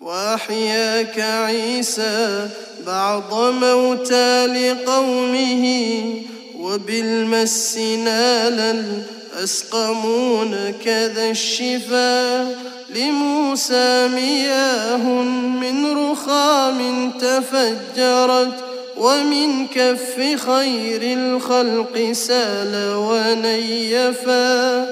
وأحياك عيسى بعض موتى لقومه وبالمس نالا أسقمون كذا الشفا لموسى مياه من رخام تفجرت ومن كف خير الخلق سال ونيفا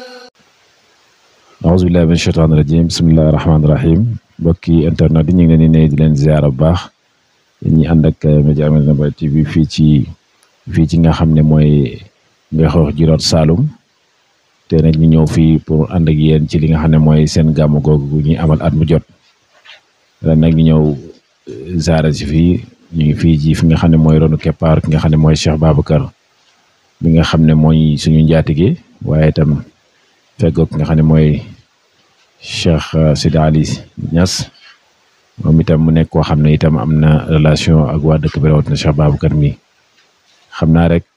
auzu billahi min shaytaani rajim bismillahi rahmaani rahim mbokki internet yi ñu ngi leen di nuyu di leen ziara bu baax ñi ànd ak Média Médina Baye TV fii ci fii ci nga xam ne mooy nga xoox jiroot Saloum te nag ñu ñëw fii pour ànd ak yéen ci li nga xam ne mooy seen gàmmu googu ñuy amal at mu jot ren nag ñu ñëw ziara si fii ñu ngi fii ci fi nga xam ne mooy ronu keppaar ki nga xam ne mooy Cheikh Babacar mi nga xam ne mooy suñu njaatige waaye itam feggoog nga xam ne mooy Cheikh Sidi Ali Niass moom itam mu nekk koo xam ne itam am na relation ak waa dëkk bi rawatina Cheikh Babacar mi xam naa rek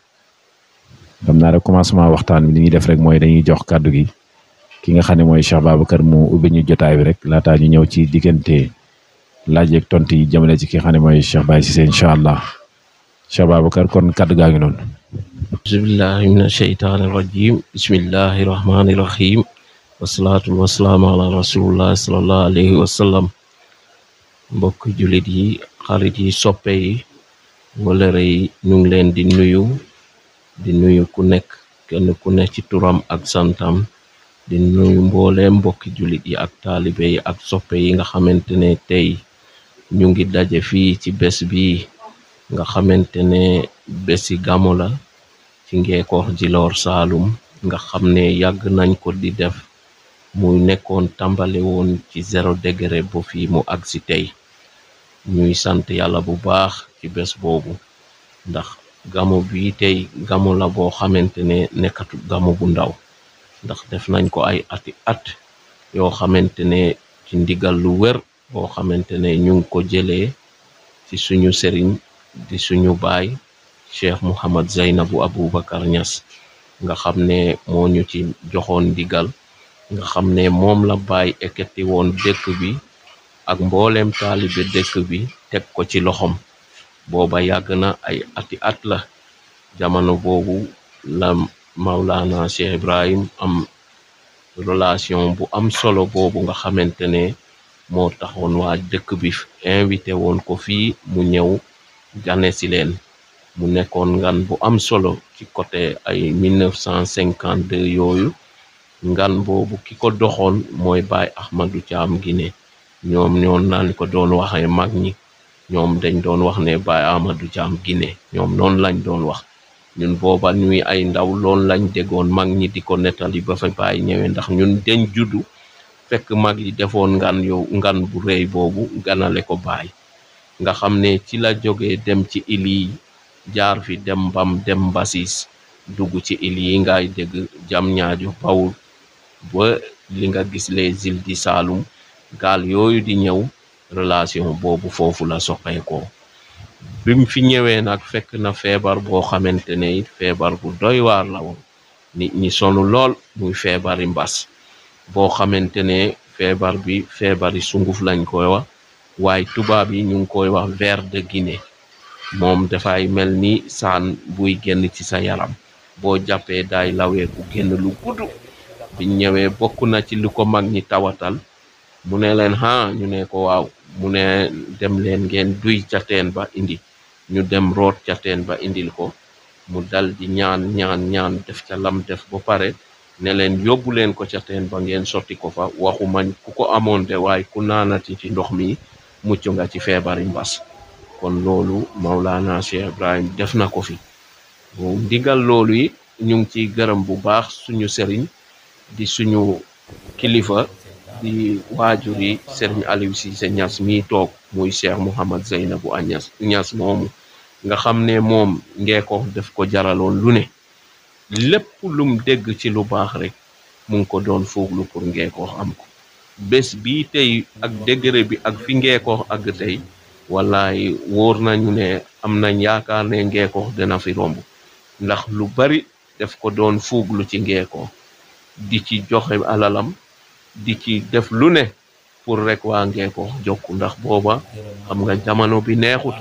xam naa rek commencement waxtaan bi li ñuy def rek mooy dañuy jox kàddu gi ki nga xam ne mooy Cheikh Babacar mu ubbi ñu jotaay bi rek laataa ñu ñëw ci diggante laaj ak tontu yi jëmale ci ki nga xam ne mooy Cheikh Baye Cissé incha allah Cheikh Babacar kon kàddu gaa ngi noonu. auzubillahi min asheytaani irrajim bismillahi irrahmani irrahim wasalaatu wasalaamu ala rasulillah salallahu alayhi wasallam mbokk jullit yi xarit yi soppe yi walëre yi ñu ngi leen di nuyu di nuyu ku nekk kenn ku nekk ci turam ak santam di nuyu mbooleem mbokki jullit yi ak taalibe yi ak soppe yi nga xamante ne tey ñu ngi daje fii ci bés bi nga xamante ne bési gàmmu la ci ngeekoox Djilor Saloum nga xam ne yàgg nañ ko di def muy nekkoon tàmbale woon ci zéro degré ba fii mu agsi tey ñuy sant yàlla bu baax ci bés boobu ndax gamu bi tey gamu la boo xamante ne nekkatu gamu bu ndaw ndax def nañ ko ay ati at yoo xamante ne ci ndigal lu wér boo xamante ne ñu ngi ko jëlee ci suñu sëriñ di suñu baay cheikh Mouhamad Zeynabu Aboubacar Niass nga xam ne moo ñu ci joxoon ndigal nga xam ne moom la bàyyi ekkati woon dëkk bi ak mbooleem taalibe dëkk bi teg ko ci loxom booba yàgg na ay ati at la jamono boobu la Maulana Cheikh Ibrahim am relation bu am solo boobu nga xamante ne moo taxoon waa dëkk bi invité woon ko fii mu ñëw gane si leen mu nekkoon ngan bu am solo ci côté ay 1952 yooyu ngan boobu ki ko doxoon mooy Baay Ahmadou Thiam Guinée ñoom ñoon naan ko doon waxee mag ñi ñoom dañ doon wax ne Baay Ahmadou Thiam Guinée ñoom noonu lañ doon wax ñun booba ñuy ay ndaw loolu lañ déggoon mag ñi di ko nettali ba fa Baay ñëwee ndax ñun dañ juddu fekk mag yi defoon ngan yow ngan bu rëy boobu ganale ko Baay nga xam ne ci la jógee dem ci ili jaar fi dem bam dem basis dugg ci il yi ngay dégg jam ñaajo bawul ba li nga gis les îles di Saloum gaal yooyu di ñëw relation boobu foofu la soqeekoo bi mu fi ñëwee nag fekk na feebar boo xamante ne it feebar bu doy waar la woon nit ñi sonu lool muy feebari mbas boo xamante ne feebar bi feebari sunguf lañ koy wax waaye tubaab yi ñu ngi koy wax ver de Guinée moom dafay mel ni saan buy génn ci sa yaram boo jàppee daay laweeku génn lu gudd biñ ñëwee bokk na ci lu ko mag ñi tawatal mu ne leen ha ñu ne ko waaw mu ne dem leen ngeen duy ca teen ba indi ñu dem root ca teen ba indil ko mu dal di ñaan ñaan ñaan def ca lam def ba pare ne leen yóbbu leen ko ca teen ba ngeen sotti ko fa waxu mañ ku ko amoon de waaye ku naanati ci ndox mi mucc nga ci feebari mbas kon loolu Maulana Cheikh Ibrahim def na ko fi ndigal loolu yi ñu ngi ciy gërëm bu baax suñu sëriñ di suñu kilifa di waajur yi sëriñ Aliou Cissé Niass mii toog muy Cheikh Mouhamad Zeynabu a Niass Niass moomu nga xam ne moom ngeeko def ko jaraloon lu ne lépp lum dégg ci lu baax rek mu ngi ko doon fooglu pour ngeekoo am ko bés bii tey ak degré bi ak fi ngeekoo ak tey wallaay wóor nañu ne am nañ yaakaar ne ngeekoo dina fi romb ndax lu bari def ko doon fuuglu ci ngeekoo di ci joxe alalam di ci def lu ne pour rek waa Ngeeko jokku ndax booba xam nga jamono bi neexut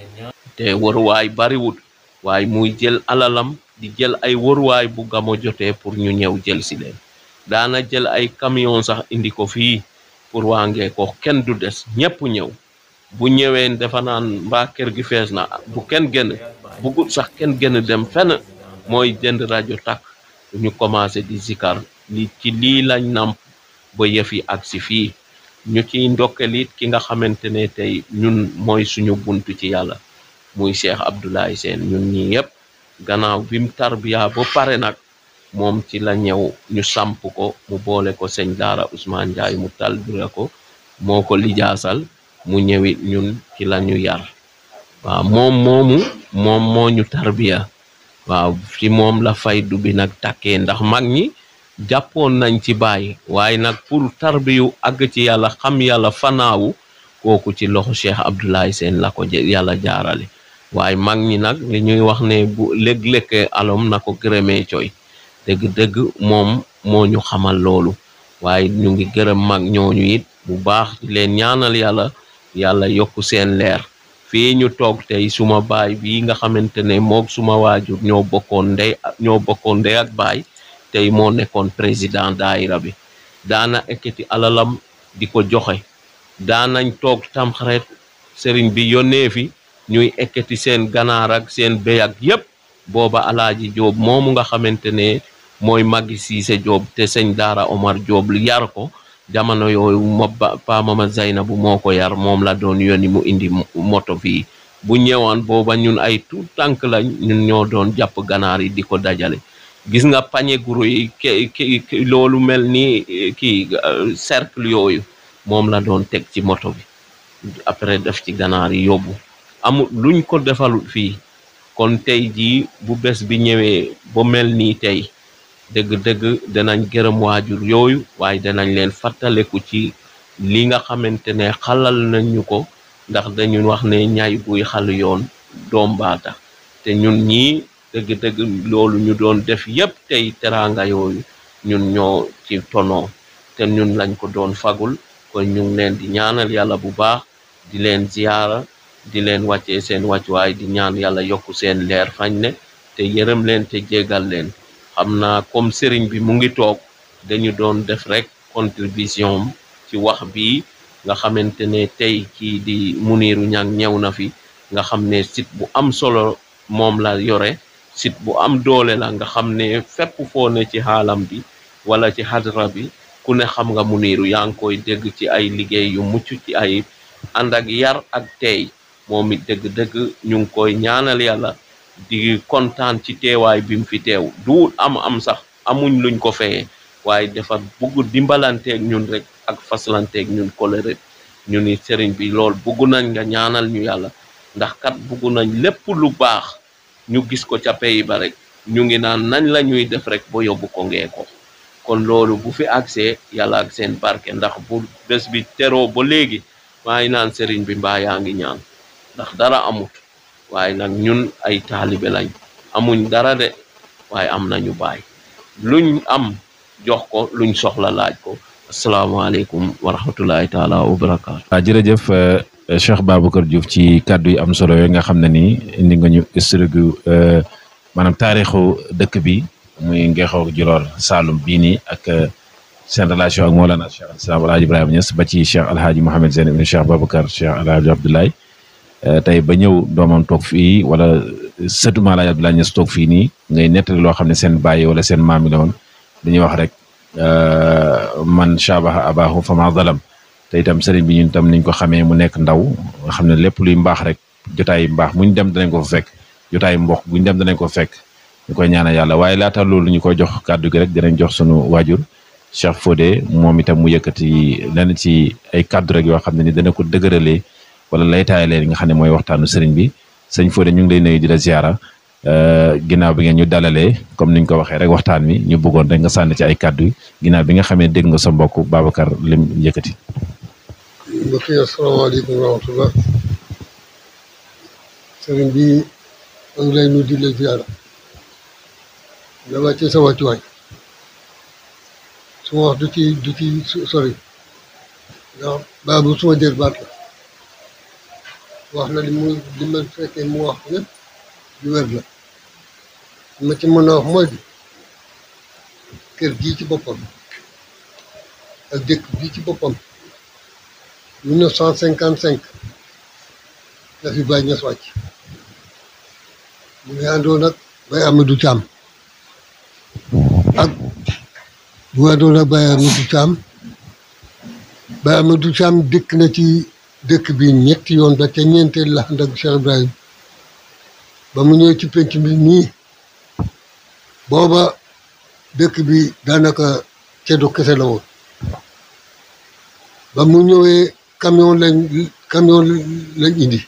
te waruwaay bariwut waaye muy jël alalam di jël ay waruwaay bu gamo jotee pour ñu ñëw jël si leen daana jël ay camion sax indi ko fii pour waa Ngeeko kenn du des ñëpp ñëw bu ñëwee dafa naan mbaa kër gi fees na bu kenn génn bugut sax kenn gën dem fenn mooy jënd rajo takk ñu commencé di zikar li ci lii lañ namp ba yëf yi ak si fii ñu ciy ndokkelit ki nga xamante ne tey ñun mooy suñu buntu ci yàlla muy Cheikh Abdoulaye Sène ñun ñi yëpp gannaaw bi mu tarbiya ba pare nag moom ci la ñëw ñu samp ko mu boole ko sëñ daara Ousmane Ndiaye mu talbira ko moo ko lijaasal mu ñëwit ñun ci la ñu yar waaw moom moomu moom moo ñu tarbiya waaw ci moom la faydu bi nag takkee ndax mag ñi jàppoon nañ ci bàyyi waaye nag pour tarbiyu àgg ci yàlla xam yàlla fanaawu kooku ci loxo Cheikh Abdoulaye Sène la ko yàlla jaarale waaye mag ñi nag li ñuy wax ne bu lég-lékkee alom na ko gërëmee coy dëgg-dëgg moom moo ñu xamal loolu waaye ñu ngi gërëm mag ñooñu it bu baax di leen ñaanal yàlla yàlla yokku seen leer fii ñu toog tey suma baay bi nga xamante ne moog suma waajur ñoo bokkoon ndey ñoo bokkoon ndey ak baay tey moo nekkoon président daayira bi daana ekkati alalam di ko joxe daanañ toog tamxaret sëriñ bi yónnee fi ñuy ekkati seen ganaar ak seen béy ak yépp booba alaaji Jóob moomu nga xamante ne mooy Maggi Siise Jóob te sëñ daara Omar Jóob yar ko jamono yooyu ma pa mama Zeynabu moo ko yar moom la doon yónni mu indi moto fii bu ñëwaan booba ñun ay tout tànk la ñun ñoo doon jàpp ganaar yi di ko dajale gis nga pañe guru yi ki loolu mel ni kii cercle yooyu moom la doon teg ci moto bi après def ci ganaar yi yóbbu amul luñ ko defalut fii kon tey jii bu bés bi ñëwee ba mel nii tey dëgg-dëgg danañ gërëm waajur yooyu waaye danañ leen fàttaleku ci li nga xamante ne xalal nañ ñu ko ndax dañu wax ne ñaay buy xal yoon doom baata te ñun ñii dëgg-dëgg loolu ñu doon def yépp tey teraanga yooyu ñun ñoo ci tonoo te ñun lañ ko doon fagul kon ñu ngi leen di ñaanal yàlla bu baax di leen ziyaara di leen wàccee seen wàccuwaay di ñaan yàlla yokku seen leer fañ ne te yërëm leen te jégal leen xam naa comme sëriñ bi mu ngi toog dañu doon def rek contribution ci wax bi nga xamante ne tey kii di Muniru Ñang ñëw na fi nga xam ne site bu am solo moom la yore site bu am doole la nga xam ne fépp foo ne ci xaalam bi wala ci hadra bi ku ne xam nga Muniru yaa ngi koy dégg ci ay liggéey yu mucc ci ay ànd ak yar ak tey moom it dëgg-dëgg ñu ngi koy ñaanal yàlla di kontaan ci teewaay bi mu fi teew du am am sax amuñ luñ ko feyee waaye dafa bugg dimbalanteeg ñun rek ak faslanteeg ñun kolere ñu ni sëriñ bi lool bugg nañ nga ñaanal ñu yàlla ndax kat bugg nañ lépp lu baax ñu gis ko ca pay ba rek ñu ngi naan nañ la ñuy def rek ba yóbbu ko ngee ko kon loolu bu fi agsee yàlla ak seen barke ndax bu bés bi teroo ba léegi maa ngi naan sëriñ bi mbaa yaa ngi ñaan ndax dara amut waaye nag ñun ay taalibe lañ amuñ dara de waaye am nañu baay luñ am jox ko luñ soxla laaj ko asalaamaaleykum wa rahmatullahi taala wa barakaatu waaw jërëjëf Cheikh Babacar Diouf ci kàddu yi am solo yooyu nga xam ne nii indi nga ñu historique gu maanaam taarixu dëkk bi muy Ngexoo Djilor Saloum bii nii ak seen relation ak Mawlana Cheikh al Islam Alhaji Ibrahima Niass ba ci Cheikh Alhaji Mohamed Zeyn ibn Cheikh Babacar Cheikh Alhaji Abdoulaye tey ba ñëw doomam toog fii wala sëtu Alhaji Abdoulaye Niass toog fii nii ngay nettali loo xam ne seen bàyyi wala seen maam yi la woon dañuy wax rek man shabaha abahu fama zalam te itam sëriñ bi ñun tam niñ ko xamee mu nekk ndaw nga xam ne lépp luy mbaax rek jotaay mbaax muñ dem danañ ko fa fekk jotaay mbokk buñ dem danañ ko fekk ñu koy ñaanal yàlla waaye laata loolu ñu koy jox kàddu gi rek dinañ jox sunu waajur Cheikh Fodé moom itam mu yëkkati lenn ci ay kàddu rek yoo xam ne ni dana ko dëgëralee wala laytaayalee li nga xam ne mooy waxtaanu sëriñ bi sëñ Fodé ñu ngi lay nuyu di la ziara ginnaaw bi ngeen ñu dalalee comme niñ ko waxee rek waxtaan wi ñu bëggoon rek nga sànni ci ay kàddu ginnaaw bi nga xamee dégg nga sa mbokk Babacar lim yëkkati. mbokk yi asalaamaaleykum wa rahmatullah sëriñ bi ma ngi lay nuyu di la ziara la wàccee sa wàccuwaay su ma wax du ci du ci sori ndax baabu suma jër baat la wax na li mu li ma fekkee mu wax yëpp lu wér la li ma ci mën a wax mooy bi kër gii ci boppam ak dëkk bii ci boppam mille neuf cent cinquante cinq la fi Baye Niass wàcc mu ngi àndoon ak Baye Amadou Thiam ak bu àndoon ak Baye Amadou Thiam Baye Amadou Thiam dëkk na ci dëkk bi ñetti yoon ba ca ñeenteel la ànd ak Cheikh Ibrahim ba mu ñëw ci penc bi nii booba dëkk bi daanaka ceddo kese la woon ba mu ñëwee camion lañ camion lañ indi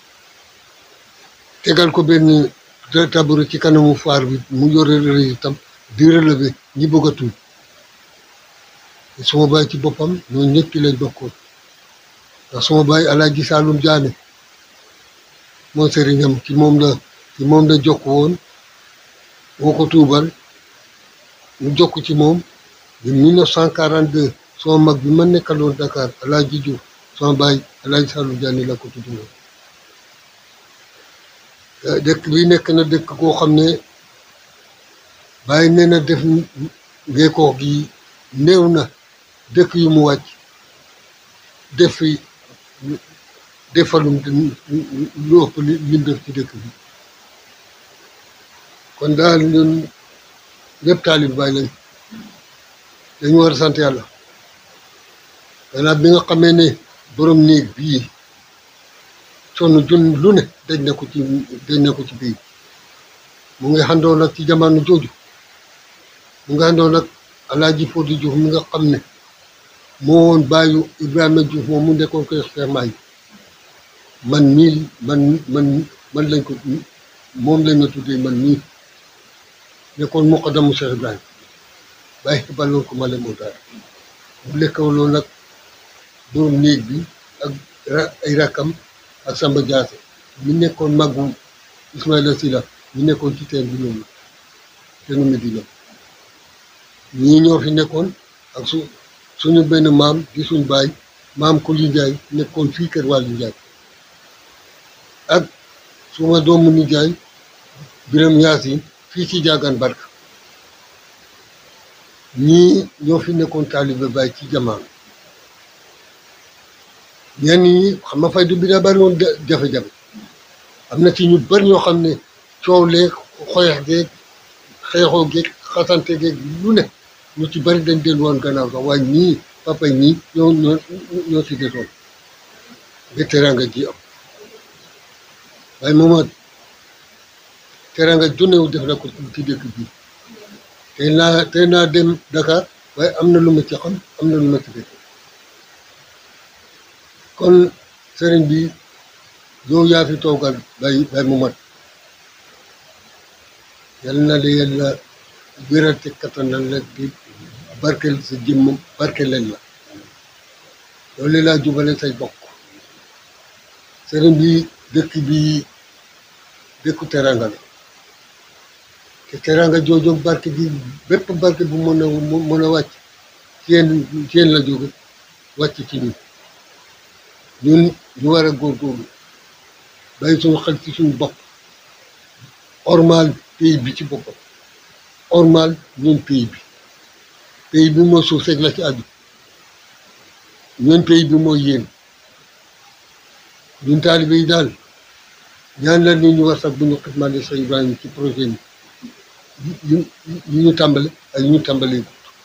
tegal ko benn tabouret ci kanamu faar bi mu yore itam di relevé ñi bëgg a tuut suma baay ci boppam ñoo ñëpp lañ bokkoon ndax suma baay Alaaji Saalum Jaane mooy sëriñam ci moom la ci moom la jokk woon woo ko tuubal mu jokk ci moom de 1942 sama mag bi ma nekkaloon Dakar Alaaji Diouf sama baay Alaaji Saalum Jaane la ko tudd woon dëkk bi nekk na dëkk koo xam ne bàyyi nee na def ngeekoo gi néew na dëkk yu mu wàcc def fi defalum lu ëpp li lim def ci dëkk bi kon daal ñun ñëpp taalib bàyyi lañ dañu war a sant yàlla gannaaw bi nga xamee ne borom néeg bii sonn jun lu ne dañ na ko ci dañ na ko ci biir mu ngi xandoo nag ci jamono jooju mu ngi xandoo nag Alaaji Fodé Diouf mi nga xam ne moo woon bàyyu Ibrahima Diouf moom mu nekkoon ko Cheikh Maay man mii man man man lañ ko moom lañ ma tuddee man mii nekkoon muqaddamu Cheikh Ibrahima bàyyi xibaloon ko ma le moo daal mu lekkaloon nag borom néeg bi ak ay rakkam ak Samba Diassé mi nekkoon màggu Ismaïla Sila mi nekkoon ci teen bi noonu teenu Medina ñii ñoo fi nekkoon ak su suñu benn maam di suñ baay maam Koli Njaay nekkoon fii kër Wàllu Njaay ak suma doomu nijaay Biram Yaasin fii ci jaagaan barka ñii ñoo fi nekkoon taalibe baay ci jamono ñenn ñi xam nga faydu bi daa bari woon jafe-jafe am na ci ñu bari ñoo xam ne coow leeg xoyax geeg xeexoo geeg xasante geeg lu ne ñu ci bari dañ dellu woon gannaaw sax waaye ñii papa ñii ñoo ñoo ñoo ci desoon ba teranga ji am waaye mooma teranga jonewu def na ko ci dëkk bi tey naa tey naa dem Dakar waaye am na lu ma ci xam am na lu ma ci def kon sëriñ bi yow yaa fi toogal bay bay mu mat yal na la yàlla wéral te kattanal la di barkel sa jëmm barkeleen la loolu laa jubale say bokk sëriñ bi dëkk bi dëkku teranga la te teranga jooju barke bi bépp barke bu mën a mën a wàcc ci yéen ci yéen la jóge wàcc ci ñun ñun ñu war a góorgóorlu bàyyi suñu xel ci suñu bopp ormal pays bi ci boppam ormal ñun pays bi pays bi mooy suuf seeg la ci àddu ñun pays bi mooy yéen ñun taalibe yi daal ñaan la ni ñu war sax bu ñu xitmaale sa Ibrahima ci projet yi yu yu ñu tàmbale ak yu ñu tàmbalee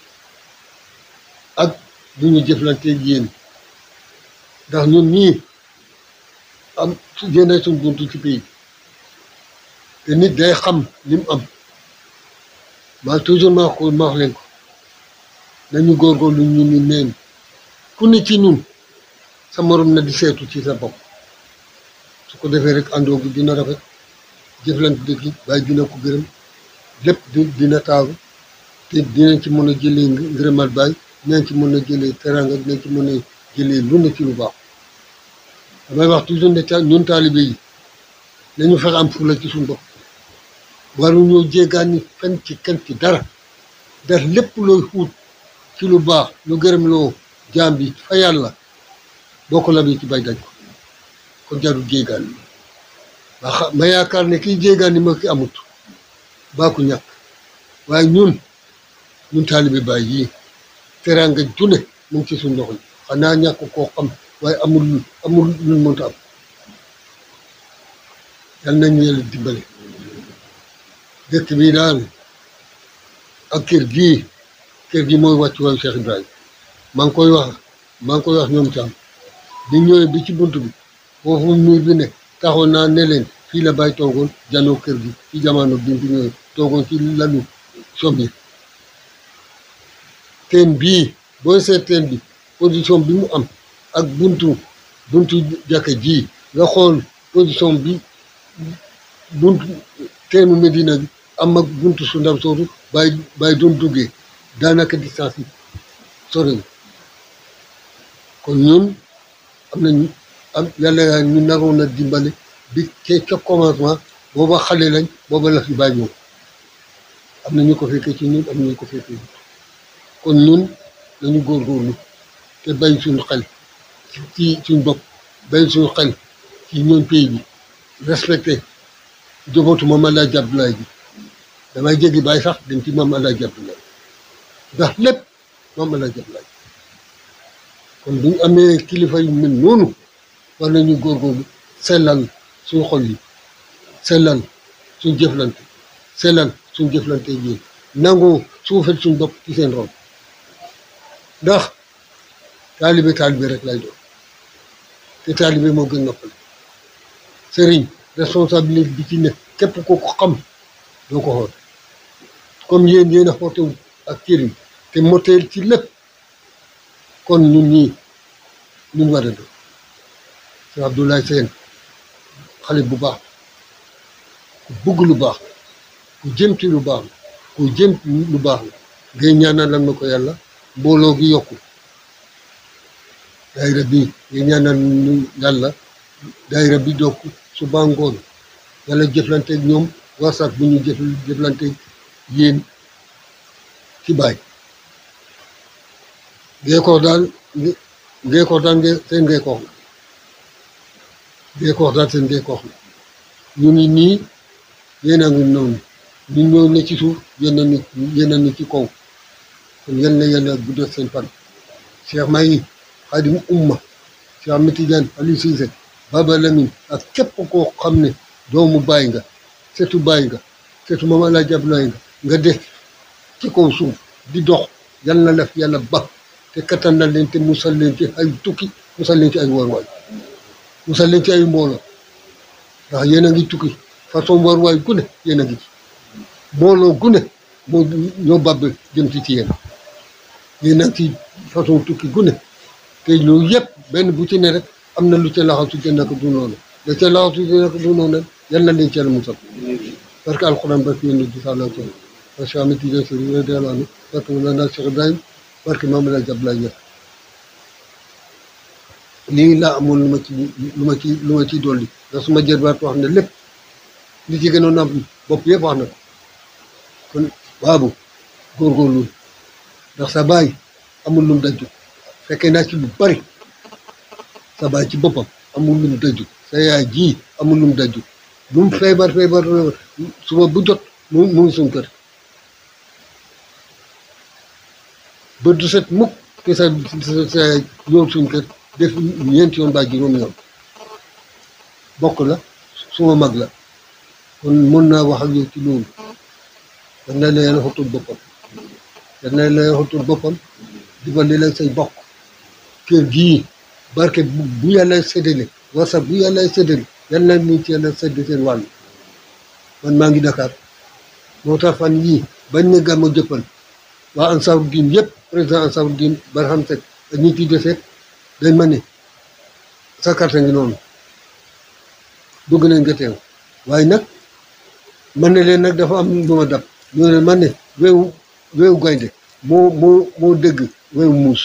ak bu ñu jëflanteeg yéen ndax ñun ñii am su génnee suñ buntu ci pays te nit day xam li mu am maa toujours ma wax ko ma wax leen ko nañu góorgóorlu ñu ni neen ku ne ci ñun sa morom na di seetu ci sa bopp su ko defee rek àndoo gi dina rafet jëflante dëkk yi bàyyi dina ko gërëm lépp di dina taaru te dinañ ci mën a jëlee ngërëmal baay dinañ ci mën a jëlee teranga dinañ ci mën a jëlee lu ne ci lu baax damay wax toujours ne ta ñun taalibe yi nañu fexe am fulla ci suñu bopp waruñoo jéggaani fenn ci kenn ci dara def lépp looy xuut ci lu baax lu gërëm loo jaam bi fa yàlla boo ko labee ci bay daj ko kon jarul jéegaan ma xa ma yaakaar ne kii jéegaan ni ma ki amut baa ko ñàkk waaye ñun ñun taalibe baay yii teraanga june mu ngi ci suñ loxo yi xanaa ñàkk koo xam waaye amul amul luñ mënta am yal nañu yàlla dimbale dëkk bi daal ak kër gii kër gi mooy wàccu waayu Cheikh Ibrahima maa ngi koy wax maa ngi koy wax ñoom tam di ñëwee bi ci bunt bi foofu miir bi ne taxoon naa ne leen fii la bàyyi toogoon janoo kër gi ci jamono bi fi ñëwee toogoon ci lalu som yi teen bii booy seet teen bi position bi mu am ak buntu buntu jàkka ji nga xool position bi buntu teenu Medina bi am ak buntu su ndaw soosu bàyyi bàyyi doon duggee daanaka distance yi soriwul kon ñun am nañu am yàlla yaa ñu naroon a dimbale bi ca ca commencement booba xale lañ booba la fi bàyyi ñëw am na ñu ko fekkee ci ñun am na ñu ko fekkee kon ñun nañu góorgóorlu te bay suñu xel ci suñu bopp bay suñu xel ci ñoom pays bi respecté jobootu Maam Alaaji Abdoulaye bi damay jéggi bàyyi sax dem ci Maam Alaaji Abdoulaye ndax lépp Maam Alaaji Abdoulaye kon bu ñu amee kilifa yu mel noonu war nañu góorgóorlu sellal suñu xol yi sellal suñu jëflante sellal suñu jëflante yi nangoo suufel suñu bopp ci seen ron ndax taalibe taalibe rek lay doon te taalibe moo gën noppale sëriñ responsabilité bi ci ne képp ko ko xam doo ko xool comme yéen yéen a xootewu ak cëriñ te moteel ci lépp kon ñun ñii ñun war a doon sëñ Abdoulaye Sène xale bu baax ku bugg lu baax ku jëm ci lu baax la ku jëm lu baax la ngay ñaanalal na ko yàlla mbooloo gi yokku daayira bi ngay ñaanal ñu yàlla daayira bi dokk suba ngoon yàlla jëflanteeg ñoom wasaat bu ñu jëf jëflanteeg yéen ci baay ngeekoox daal ngeekoox daal nge seen ngeekoox la ngeekoox daal seen ngeekoox la ñu ngi nii yéen a ngi noonu ñu ñëw ne ci suuf yéen a ni yéen a ni ci kaw kon yal na yàlla guddal seen fan Cheikh Mahi Xaadim Umma Cheikh Ahmed Tidiane Aliou Cissé Baba Lamine ak képp koo xam ne doomu baay nga setu baay nga setu Maam Alaaji Abdoulaye nga nga def ci kaw suuf di dox yal na la fi yàlla ba te kattanal leen te musal leen ci ay tukki musal leen ci ay warwaay musal leen ci ay mbooloo ndax yéen a ngi tukki façon warwaay gu ne yéen a ngi ci mbooloo gu ne moo ñoo bàbb jëm ci ci yéen yéen a ngi ci façon tukki gu ne te loolu yëpp benn bu ci ne rek am na lu ca laxasu te nekk du noonu la ca laxasu te nekk du noonu yal na leen ci yàlla musal parce que alxuraan barke yéen di sala to parce que amit yi sëriñ radiyallaahu anhu barke Mawlana Cheikh Ibrahim barke Maam Alaaji Abdoulaye Niass lii laa amoon lu ma ci lu ma ci lu ma ciy dolli ndax suma jërbaat wax ne lépp li ci gënoon am bopp yëpp wax na ko kon baabu góorgóorlu ndax sa baay amul lum dajju fekkee naa ci lu bari sa baay ci boppam amul lum dajju sa yaay ji amul lum dajju lu mu feebar feebar feebar suba bu jot mu mu ngi suñ kër ba du set mukk te sa sa ñëw suñ kër def ñeenti yoon ba juróom yoon bokk la suma mag la kon mën naa wax ak yow ci loolu dan na la yàlla xottul boppam dan na la yàlla xottul boppam dimbali la say bokk kër gii barke bu bu yàlla séddale wasa bu yàlla séddale yàlla nañ ci yàlla sédd seen wàll man maa ngi Dakar moo tax fan yii bañ ne gàmmu jëppal waa Ansaaru Diin yëpp président Ansaaru Diin Barham Seck ak ñi ci desee dañ ma ne sa carte ngi noonu bëgg nañ nga teew waaye nag man ne leen nag dafa am lu ma dab ñoo ne man ne weewu weewu gaynde moo moo moo dëgg weewu muus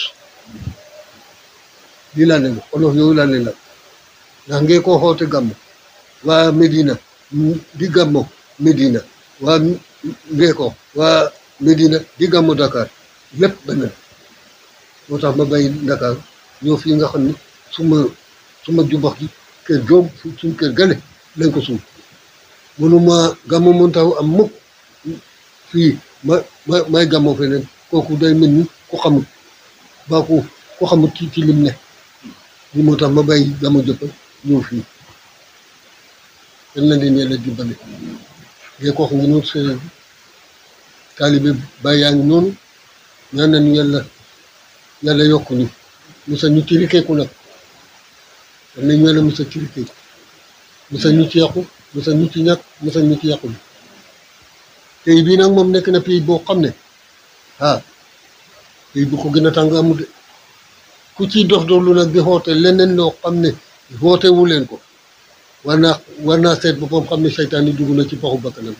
lii laa leen olof yooyu laa leen la ndax ngeen koo xoote gàmmu waa Medina di gàmmo Medina waa ngee ko waa Medina di gàmmo Dakar lépp benn moo tax ma bàyyi Dakar ñëw fii nga xam ne suma suma jubax gi kër joom suñ kër gale lañ ko suuf mënuma gàmmu mën taw am mukk fii ma ma may gàmmoo feneen kooku day mel ni ku xamul baa ku ku xamul ci ci lim ne li moo tax ma bàyyi gàmmu jëppal ñëw fii yal na leen yàlla dimbale ngay ko wax ngi noonu séeréer bi taalibe bàyyi yaa ngi noonu ñaan nañu yàlla yàlla yokk ñu musa ñu ci rikeeku nag yal nañu yàlla musa ci rikeeku musa ñu ci yàqu musa ñu ci ñàkk musa ñu ci yàqu pays bii nag moom nekk na pays boo xam ne ah pays bu ko gën a tàng amul de ku ciy dox doxlu nag di xoote leneen loo xam ne xoote wu leen ko war naa war naa seet boppam xam ne seytaan yi dugg na ci paxu bakkanam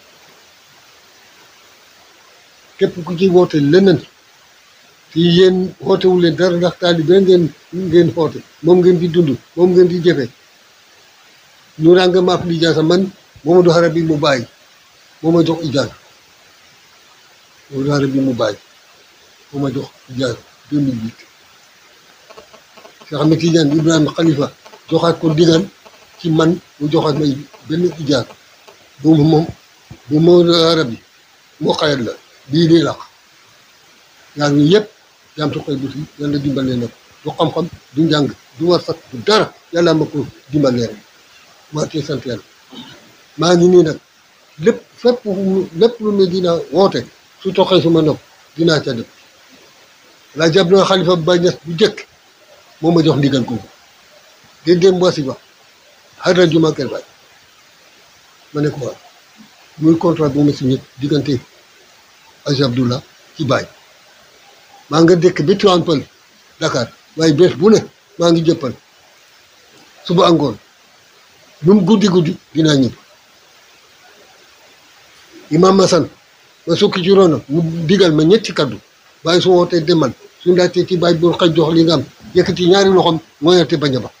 képp ku ci woote leneen fii yéen xoote wu leen dara ndax taalibe ngeen ngeen xoote moom ngeen di dund moom ngeen di jëfe ñu ràng maaf di jaasa man Momadou Harabi mu bàyyi moo ma jox ijaasa Momadou Harabi mu bàyyi moo ma jox ijaasa 2008 Cheikh Ahmed Tidiane Ibrahima Khalifa joxaat ko digal ci man mu joxaat may benn ijaasa bu moom bu Momadou Harabi moo xayat la bii nii laq yaa ngi yëpp jaam su koy buti yàlla dimbalee na ko du xam-xam du njàng du war sax du dara yàlla ma ko dimbalee rek maa tee sant yàlla maa ngi nii nag lépp fépp lépp lu ne dina woote su toxee suma nopp dinaa ca def laa jàpp na xalifa Baay Ñas bu jëkk moo ma jox ndigal kooku dén déem wasi ba xadra juma kër baay ma ne ko waaw muy contrat bu ma signé diggante Aj Abdullah ci baay maa nga dëkk bi Tivaouane Peulh Dakar waaye bés bu ne maa ngi jëppal suba angoon lu mu guddi guddi dinaa ñëw imam Masan ma sukki ci roona mu digal ma ñetti kaddu bàyyi su wootee demal su ndaatee ci bàyyi bu xaj jox li nga am yëkkati ñaari loxoom mooyate bañ a ba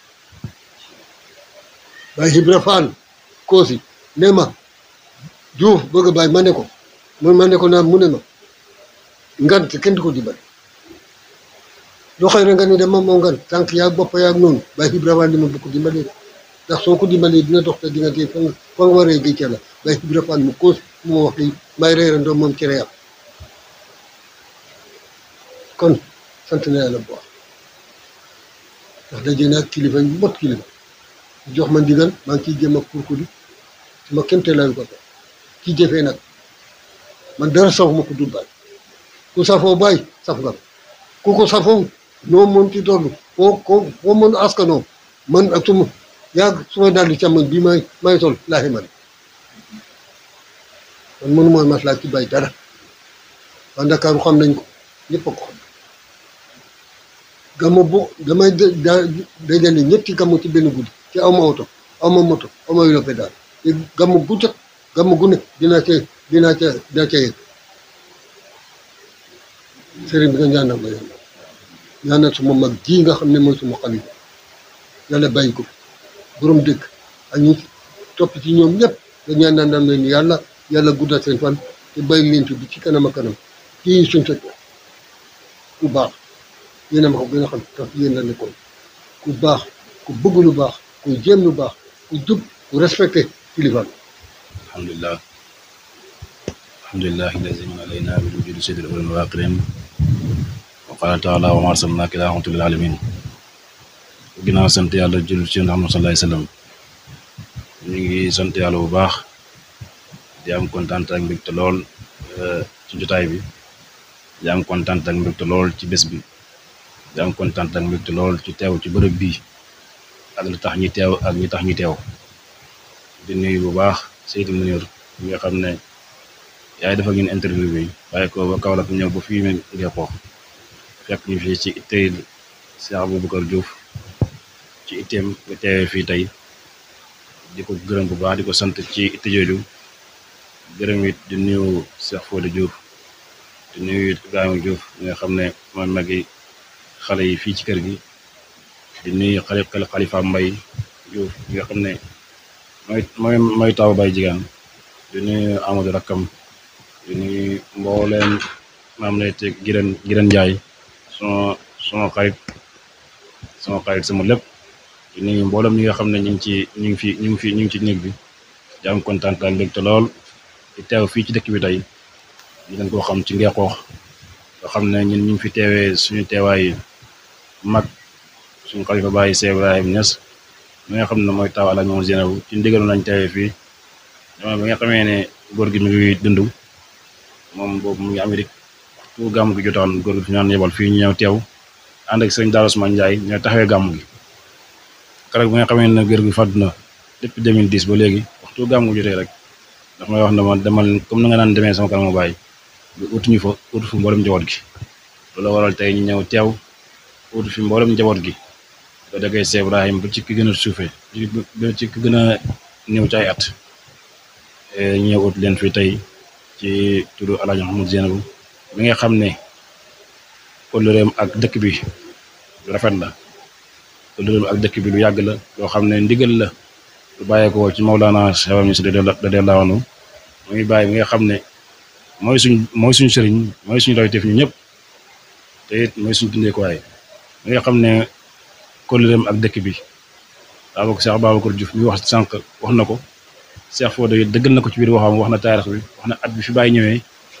bàyyi Ibra Faal koosi ne ma Juuf bëgg a bàyyi ma ne ko mun ma ne ko naan mu ne ma ngant kenn du ko dimbali doxee na nga ni dama moo ngan tànk yaa bopp yaa noonu bàyyi Ibra Faal li ma bu ko dimbali ndax soo ko dimbalee dina dox te diggante fa nga fa nga waree géej la bàyyi Ibra Faal mu koos mu wax li may reerandoo moom cere am kon sant na yàlla bu baax ndax daje naa kilifa yu mot kilifa jox ma ndigal maa ngi ciy jéem a kurkuri su ma kéemteelaayu ko ci jëfee nag man dara safu ma ko dul bàyyi ku safoo bàyyi saf nga ku ko safoo noo mën ci toll foo ko foo mën askanoo man ak suma yàgg suma daal di càmmoñ bii may may sol laaxi man man mënu mooy maslaa ci bay dara waa Ndakaaru xam nañ ko ñëpp a ko xam gàmmu bu damay dajale ñetti gàmmu ci benn guddi ci aw ma oto aw ma moto aw ma yóbbe daal te gàmmu bu jot gàmmu gu ne dinaa ca dinaa ca dinaa ca yegg sëriñ bi nga ñaanal ma yàlla ñaanal suma mag ji nga xam ne mooy suma xalifa yàlla bàyyi ko borom dëkk ak ñi topp ci ñoom ñëpp nga ñaanal leen yàlla yàlla guddal seen fan te bàyyi leen fi bi ci kanam a kanam kii suñ fekk ku baax yéen a ma ko gën a xam tax yéen la nekkoon ku baax ku bëgg lu baax ku jéem lu baax ku jub ku respecté kilifa alhamdulilah alhamdulilah allazi man alayna bi wujudi sayyidil awwalin wal akhirin wa qala taala wa ma arsalnaka illa rahmatan lil alamin ginnaaw sant yàlla jul ci Muhammad sallallahu alayhi wasallam ñu ngi sant yàlla bu baax di am kontaan ak mbégte lool ci jotaay bi di am kontaan ak mbégte lool ci bés bi di am kontaan ak mbégte lool ci teew ci bërëb bii ak li tax ñi teew ak ñi tax ñi teew di nuyu bu baax Seydou Mounir mi nga xam ne yaay dafa ngeen interview bi waaye ko ba Kaolack ñëw ba fii ngeen ko fekk ñu fii ci ittey Cheikh Aboubacar Diouf ci itteem nga teewee fii tey di ko gërëm bu baax di ko sant ci itte jooju gërëm it di nuyu Cheikh Fodé Diouf di nuyu Ibrahima Diouf mi nga xam ne mooy magi xale yi fii ci kër gi di nuyu xale Xalifa Mbay Diouf mi nga xam ne mooy mooy mooy taw bay jigéen di nuyu Amadou Rakkam di nuyu mbooleem maam lay te Giren Giren Njaay suma suma xarit sama xarit sama lépp di nuyu mboolem ñi nga xam ne ñu ngi ci ñu ngi fi ñu ngi fi ñu ngi ci néeg bi di am kontaan ak mbégte lool di teew fii ci dëkk bi tey ñu leen koo xam ci Ngeexoox nga xam ne ñun ñu ngi fi teewee suñu teewaay mag suñu xalifa bàyyi Cheikh Ibrahim Niass mi nga xam ne mooy taw Alaaji Mamadou Zeynabu ci ndigalu lañ teewee fii jamono bi nga xamee ne góor gi mi ngi dund moom boobu mu ngi Amérique waxtu gàmm gi jotaan góor gi fi ñaan yebal fii ñu ñëw teew ànd ak sëñ Daara Ousmane Ndiaye ñoo taxawee gàmm gi keroog bi nga xamee ne góor gi fàddu na depuis 2010 ba léegi waxtu gàmm gi jotee rek ndax may wax ne ma demal comme na nga naan demee sama kanam bàyyi bi utuñu fa utu fi mboolem njaboot gi loolu waral tey ñu ñëw teew utu fi mboolem njaboot gi ba dagay Cheikh Ibrahim ba ci ki gën a suufee ba ci ki gën a néew ci ay at ñu ñëw ut leen fi tey ci turu Alaaji Mamadou Zeynabu mi nga xam ne kóllëreem ak dëkk bi lu rafet la kóllëreem ak dëkk bi lu yàgg la loo xam ne ndigal la lu bàyyeekoo ci Mawlana Cheikh Ibrahim Niass radiyallaahu anhu muy bàyyi mi nga xam ne mooy suñ mooy suñ sëriñ mooy suñu royteef ñu ñëpp te it mooy suñ dundeekuwaay mi nga xam ne kóllëreem ak dëkk bi daa bokk Cheikh Babacar Diouf mi wax sànq wax na ko Cheikh Fodé yi dëggal na ko ci biir waxam wax na taarix bi wax na at bi fi bàyyi ñëwee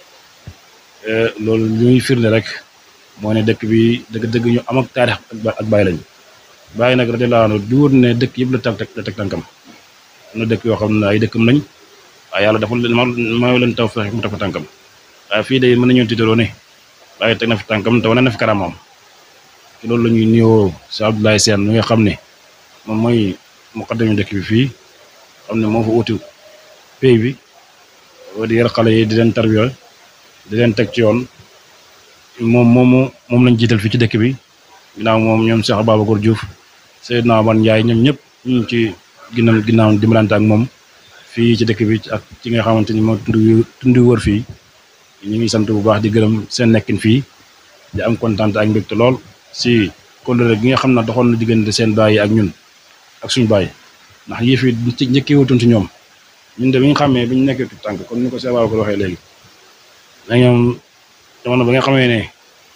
loolu li muy firnde rek moo ne dëkk bi dëgg-dëgg ñu am ak taarix ak bàyyi lañ bàyyi nag radiyallaahu anhu du wóor ne dëkk yëpp la teg la teg tànkam am na dëkk yoo xam ne ay dëkkam lañ waaye yàlla dafa mayoo leen taw fexe mu teg fa tànkam waaye fii de mën nañoo tiitaroo ne bàyyi teg na fi tànkam te wane na fi karamam ci loolu la ñuy nuyoo si Abdoulaye Sène mi nga xam ne moom mooy muqaddami dëkk bi fii xam ne moo fa uti pay bi di yar xale yi di leen tarbiya di leen teg ci yoon moom moomu moom lañ jiital fii ci dëkk bi ginnaaw moom ñoom Cheikh Babacar Diouf Seydina Omar Ndiaye ñoom ñëpp ñu ngi ci ginnaaw ginnaaw dimbalante ak moom fii ci dëkk bi ak ci nga xamante ni moo tund tund wër fii ñu ngi sant bu baax di gërëm seen nekkin fii di am kontaan ak mbégte lool si kóllëre gi nga xam ne doxoon na diggante seen baay ak ñun ak suñu baay ndax yëf yi ci njëkkee wutoon ci ñoom ñun de bi ñu xàmmee bi ñu nekkee tu tànk kon ni ko Cheikh Babacar waxee léegi da ñoom jamono ba nga xamee ne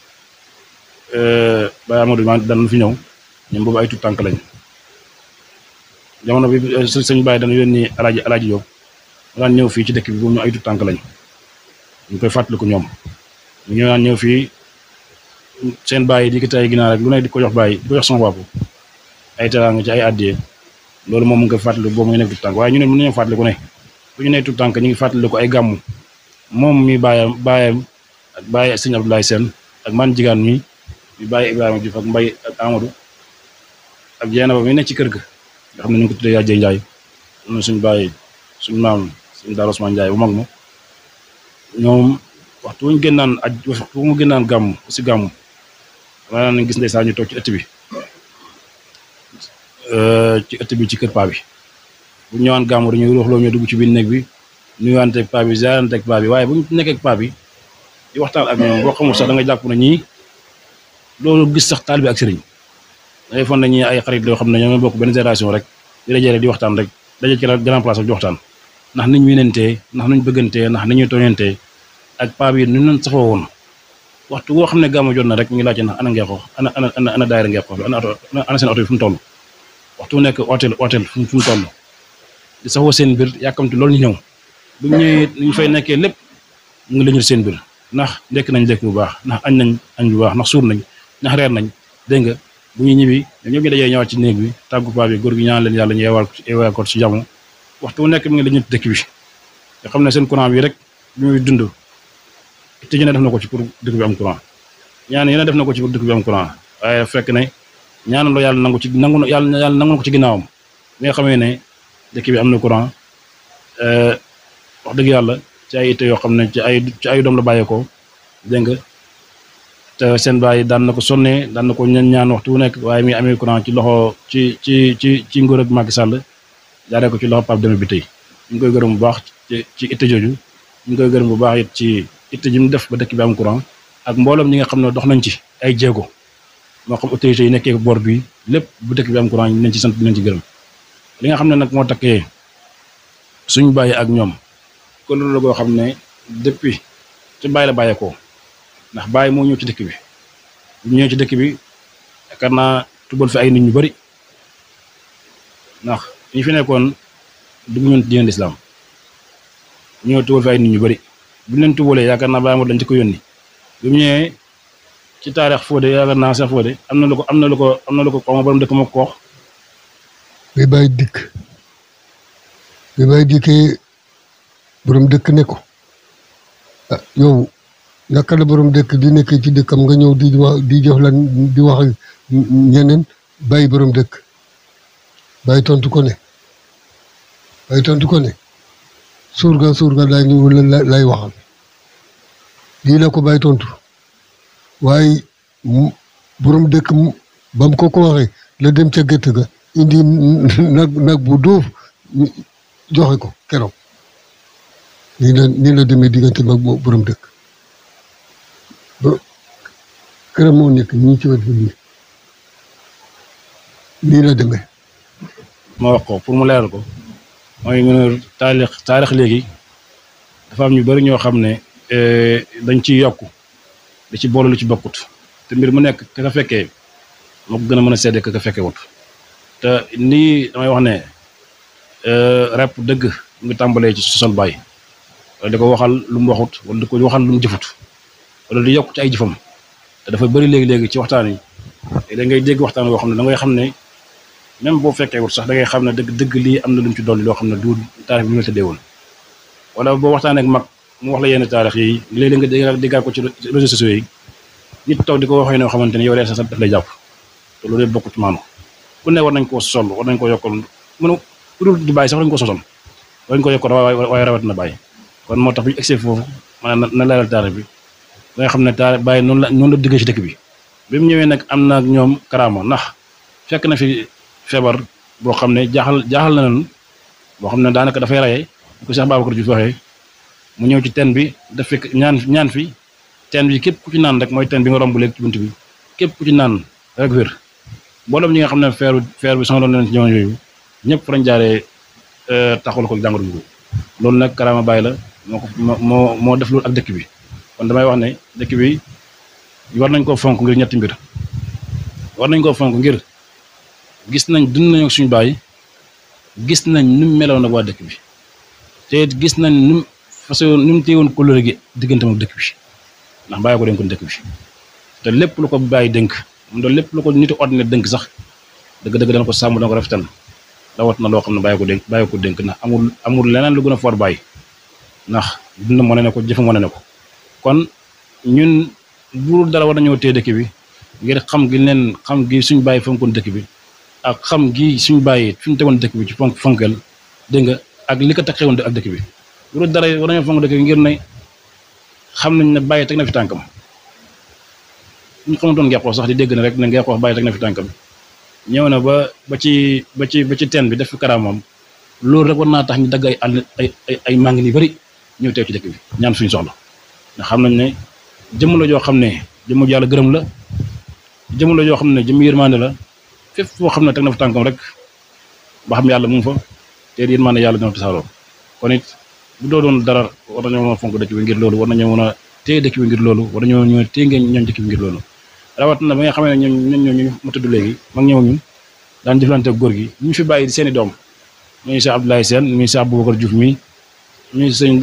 Baye Amadou ma daan fi ñëw ñoom boobu ay tu tànk lañ jamono bi sëñ Baye dana yónni alaaji alaaji Jóob daan ñëw fii ci dëkk bi boobu ñu ay tu tànk lañ ñu koy fàttaliku ñoom ñu ñëw daan ñëw fii seen bàyyi di ko tay ginaar rek lu ne di ko jox bàyyi di ko jox sama bopp ay teraanga ci ay addiyee loolu moom mu ngi koy fàttaliku boobu mu ngi nekk tu tànk waaye ñu ne mën nañoo fàttaliku ne bu ñu nekk tu tànk ñu ngi fàttaliku ay gàmmu moom mi bàyyam bàyyam ak bàyyi sëñ Abdoulaye Sène ak man jigaan mi mi bàyyi Ibrahima Diouf ak Mbay ak Amadou ak jeena ba mi nekk ci kër ga nga xam ne ñu ngi ko tuddee Yàjjee Njaay am na suñu bàyyi suñu maam suñu Daara Ousmane Njaay bu mag ma ñoom waxtu wuñu génnaan aj waxtu mu génnaan gàmm si gàmm dama naan gis ndeysaan ñu toog ci ëtt bi ci ëtt bi ci kër paa bi bu ñëwaan gàmm dañuy ruuxloo ñu dugg ci biir néeg bi nuyuwante ak paa bi ziarante ak paa bi waaye bu ñu nekkee ak paa bi di waxtaan ak ñoom boo xamul sax da nga jàpp na ñii loolu gis sax taal bi ak sëriñ dangay fon na ñi ay xarit yoo xam ne ñoo bokk benn génération rek di dajale di waxtaan rek daje ci grand place ak di waxtaan ndax niñ winantee ndax nuñ bëggantee ndax niñuy tooñantee ak paa bi nu leen safoo woon waxtu boo xam ne gàmmu jot na rek ñu ngi laajte ndax ana Ngeexoox ana ana ana ana daayira Ngeexoox bi ana oto ana seen oto bi fu mu toll waxtu bu nekk hôtel hôtel fu mu toll di safoo seen mbir yàkkamti loolu ñu ñëw bu ñëwee ñu fay nekkee lépp mu ngi lañu seen mbir ndax ndekk nañ lekk bu baax ndax añ nañ añ bu baax ndax suur nañ ndax reer nañ dégg nga bu ñuy ñibbi ñoom ñëpp ñu dajee ñëwaat ci néeg bi tàggu paa bi góor gi ñaan leen yàlla ñu yeewal yeewal ko ci jàmm waxtu bu nekk mi ngi lañu dëkk bi nga xam ne seen courant bi rek bi muy dund te ñu ne def na ko ci pour dëkk bi am courant ñaan yeneen def na ko ci pour dëkk bi am courant waaye fekk ne ñaan loo yàlla nangu ci nangu yàlla yàlla nangu ko ci ginnaawam bi nga xamee ne dëkk bi am na courant wax dëgg yàlla ci ay itte yoo xam ne ci ay ci ay doom la bàyyeekoo dégg nga te seen bàyyi daan na ko sonnee daan na ko ñaan ñaan waxtu wu nekk waaye mi amee courant ci loxo ci ci ci ci nguur ak Macky Sall jaaree ko ci loxo Pape Demba bi tey ñu ngi koy gërëm bu baax ci ci itte jooju ñu ngi koy gërëm bu baax it ci itte ji mu def ba dëkk bi am courant ak mbooloom ñi nga xam ne dox nañ ci ay jéego moo xam autorités yi nekkee boor bi lépp bu dëkk bi am courant ñu leen ci sant di leen ci gërëm li nga xam ne nag moo takkee suñu bàyyi ak ñoom kon loolu la goo xam ne depuis ci bàyyi la bàyyeekoo ndax bàyyi moo ñëw ci dëkk bi bu ñëwee ci dëkk bi yaakaar naa tubal fi ay nit ñu bari ndax ñi fi nekkoon dugg ñun diine lislaam ñoo tubal fi ay nit ñu bari bu ñu leen tubalee yaakaar naa bàyyi ma dañ ci ko yónni bi mu ñëwee ci taarix Fodé yaakaar naa sax Fodé am na lu ko am na lu ko am na lu ko xaw ma borom dëkk ma ko wax bi bàyyi dikk bi bàyyi dikkee borom dëkk ne ko ah yow naka la borom dëkk di nekk ci dëkkam nga ñëw di wax di jox lan di wax ak ñeneen bàyyi borom dëkk bàyyi tontu ko ne bàyyi tontu ko ne surga surga lay ñu lay waxal lii la ko bàyyi tontu waaye mu borom dëkk mu ba mu ko ko waxee la dem ca gétt ga indi nag nag bu dóof joxe ko keroog nii la nii la demee diggante mag moo borom dëkk ba këram moo nekk ñii ci wet bi nii nii la demee ma wax ko pour mu leeral ko mooy mu ne taarix taarix léegi dafa am ñu bari ñoo xam ne dañ ciy yokk da ci boole lu ci bokkut te mbir mu nekk ka ka fekkee moo ko gën a mën a seede ka ka fekkee wut te nii damay wax ne rep dëgg mu ngi tàmbalee ci sosal baay wala di ko waxal lu mu waxut wala di ko waxal lu mu jëfut wala di yokk ci ay jëfam te dafa bëri léegi-léegi ci waxtaan yi da ngay dégg waxtaan boo xam ne da ngay xam ne même boo fekkee wut sax da ngay xam ne dëgg dëgg lii am na lu mu ci dolli loo xam ne du taarix bi ñu la tëddee woon wala boo waxtaanee ak mag mu wax la yenn taarix yi léeg-léeg nga déggaat ko ci réseaux sociaux yi nit toog di ko waxee noo xamante ne yow sax daf lay jàpp te loolu yëpp bokk ci maanu ku ne war nañ koo sol war nañ koo yokkal mënu ku dul di bàyyi sax war nañ ko sosal war nañ ko yokkal waaye rawat na bàyyi kon moo tax bu ñu egsee foofu maanaam na leeral taarix bi ba nga xam ne taarix bàyyi noonu la noonu la diggee ci dëkk bi bi mu ñëwee nag am na ak ñoom karaama ndax fekk na fi feebar boo xam ne jaaxal jaaxal na leen boo xam ne daanaka dafay rayee ko Cheikh Babacar Diouf waxee mu ñëw ci teen bi daf fekk ñaan ñaan fi teen bi képp ku ci naan rek mooy teen bi nga romb léegi ci bunt bi képp ku ci naan rek wér mboolem ñi nga xam ne feeru feer bi sonaloon leen ci jamono yooyu ñëpp fa lañ jaaree taxawal ko jàngoro bi loolu nag karaama bàyyi la moo ko moo moo def loolu ak dëkk bi kon damay wax ne dëkk bi war nañ koo fonk ngir ñetti mbir war nañ koo fonk ngir gis nañ dund nañu ak suñu baay gis nañ nu mu meloon ak waa dëkk bi te gis nañ nu mu façon nu mu téyewoon couleur gi digganteem ak dëkk bi ndax bàyyi ko dénkoon dëkk bi te lépp lu ko bàyyi dénk mu doon lépp lu ko nitu ordinaire dénk sax dëgg-dëgg dana ko sàmm dana ko rafetal rawat na loo xam ne bàyyi ko dénk bàyyi ko dénk ndax amul amul leneen lu gën a for bàyyi ndax dund wane ne ko jëfam wane ne ko kon ñun bu dara war nañoo téye dëkk bi ngir xam gi leen xam gi suñ bàyyi fonkoon dëkk bi ak xam gi suñ bàyyi fi ñu tegoon dëkk bi ci fonk fonkel dégg nga ak li ko tax xewoon ak dëkk bi bu dara war nañoo fonk dëkk bi ngir ne xam nañ ne bàyyi teg na fi tànkam ñu xamantoon ngeexoo sax di dégg na rek ne ngeexoo bàyyi teg na fi tànkam ñëw na ba ba ci ba ci ba ci teen bi def fi karaamam loolu rek war naa tax ñu dagg ay àll ay ay ay màng yu bari ñëw teew ci dëkk bi ñaan suñu soxla ndax xam nañ ne jëmm la joo xam ne jëmm yàlla gërëm la jëmm la joo xam ne jëmm yërmande la fépp foo xam ne teg na fa tànkam rek ba xam yàlla mu ngi fa te yërmande yàlla dina tasaaroo kon it bu doo doon dara war nañoo mën a fonk dëkk bi ngir loolu war nañoo mën a téye dëkk bi ngir loolu war nañoo ñëw téye ngeen ñoom dëkk bi ngir loolu rawat na ba nga xamee ne ñoom ñoom ñu ma tudd léegi mag ñëw ñun daan jëflante góor gi ñu fi bàyyi seen i doom ñuy Cheikh Abdoulaye Sène ñuy Cheikh Aboubacar Diouf mi ñuy sëñ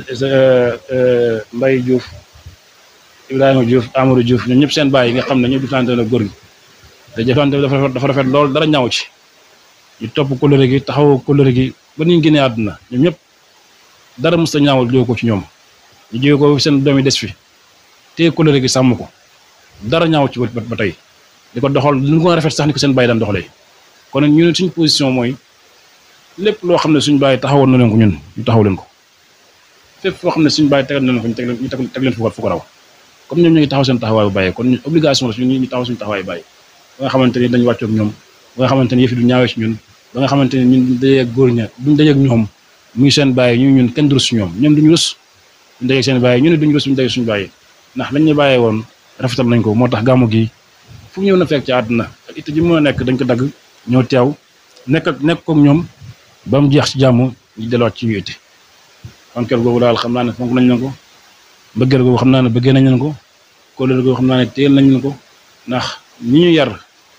Mbaye Diouf Ibrahima Diouf Amadou Diouf ñoom ñëpp seen bàyyi yi nga xam ne ñoo jëflante na góor gi te jëflante dafa rafet dafa rafet lool dara ñaaw ci ñu topp kóllëre gi taxaw kóllëre gi ba ñu génnee àdduna ñoom ñëpp dara mos a ñaawal jóge ko ci ñoom ñu jóge ko seen doom yi des fi te kóllëre gi sàmm ko dara ñaaw ci ba ba tey di ko doxal lu ko rafet sax ni ko seen bàyyi daan doxalee kon ñu ne suñ position mooy lépp loo xam ne suñ bàyyi taxawoon na leen ko ñun ñu taxaw leen ko fépp foo xam ne suñ bàyyi tegal na leen ko ñu teg leen ñu teg leen fu ko raw comme ñoom ñu ngi taxaw seen taxawaayu bàyyi kon ñun obligation la suñu ñu taxaw suñu taxawaayu bàyyi ba nga xamante ni dañu wàccoog ñoom ba nga xamante ni yëf yi du ñaawee ci ñun ba nga xamante ni ñun duñ dajeeg góor ña duñ dajeeg ñoom muy seen bàyyi ñu ñun kenn du rus ñoom ñoom duñu rus duñ dajeeg seen bàyyi ñu ne duñu rus duñ dajeeg suñu bàyyi ndax lañ ñu bàyyee woon rafetal nañ ko moo tax gàmmu gi fu ñëw na fekk ci àdduna ak it ji mën a nekk dañ ko dagg ñoo teew nekk ak nekk koog ñoom ba mu jeex ci jàmm ñu delluwaat ci ñu itti fonkeel googu daal xam naa ne fonk nañ leen ko bëggeel googu xam naa ne bëggee nañ leen ko kóolóor googu xam naa ne téel nañ leen ko ndax ñi ñu yar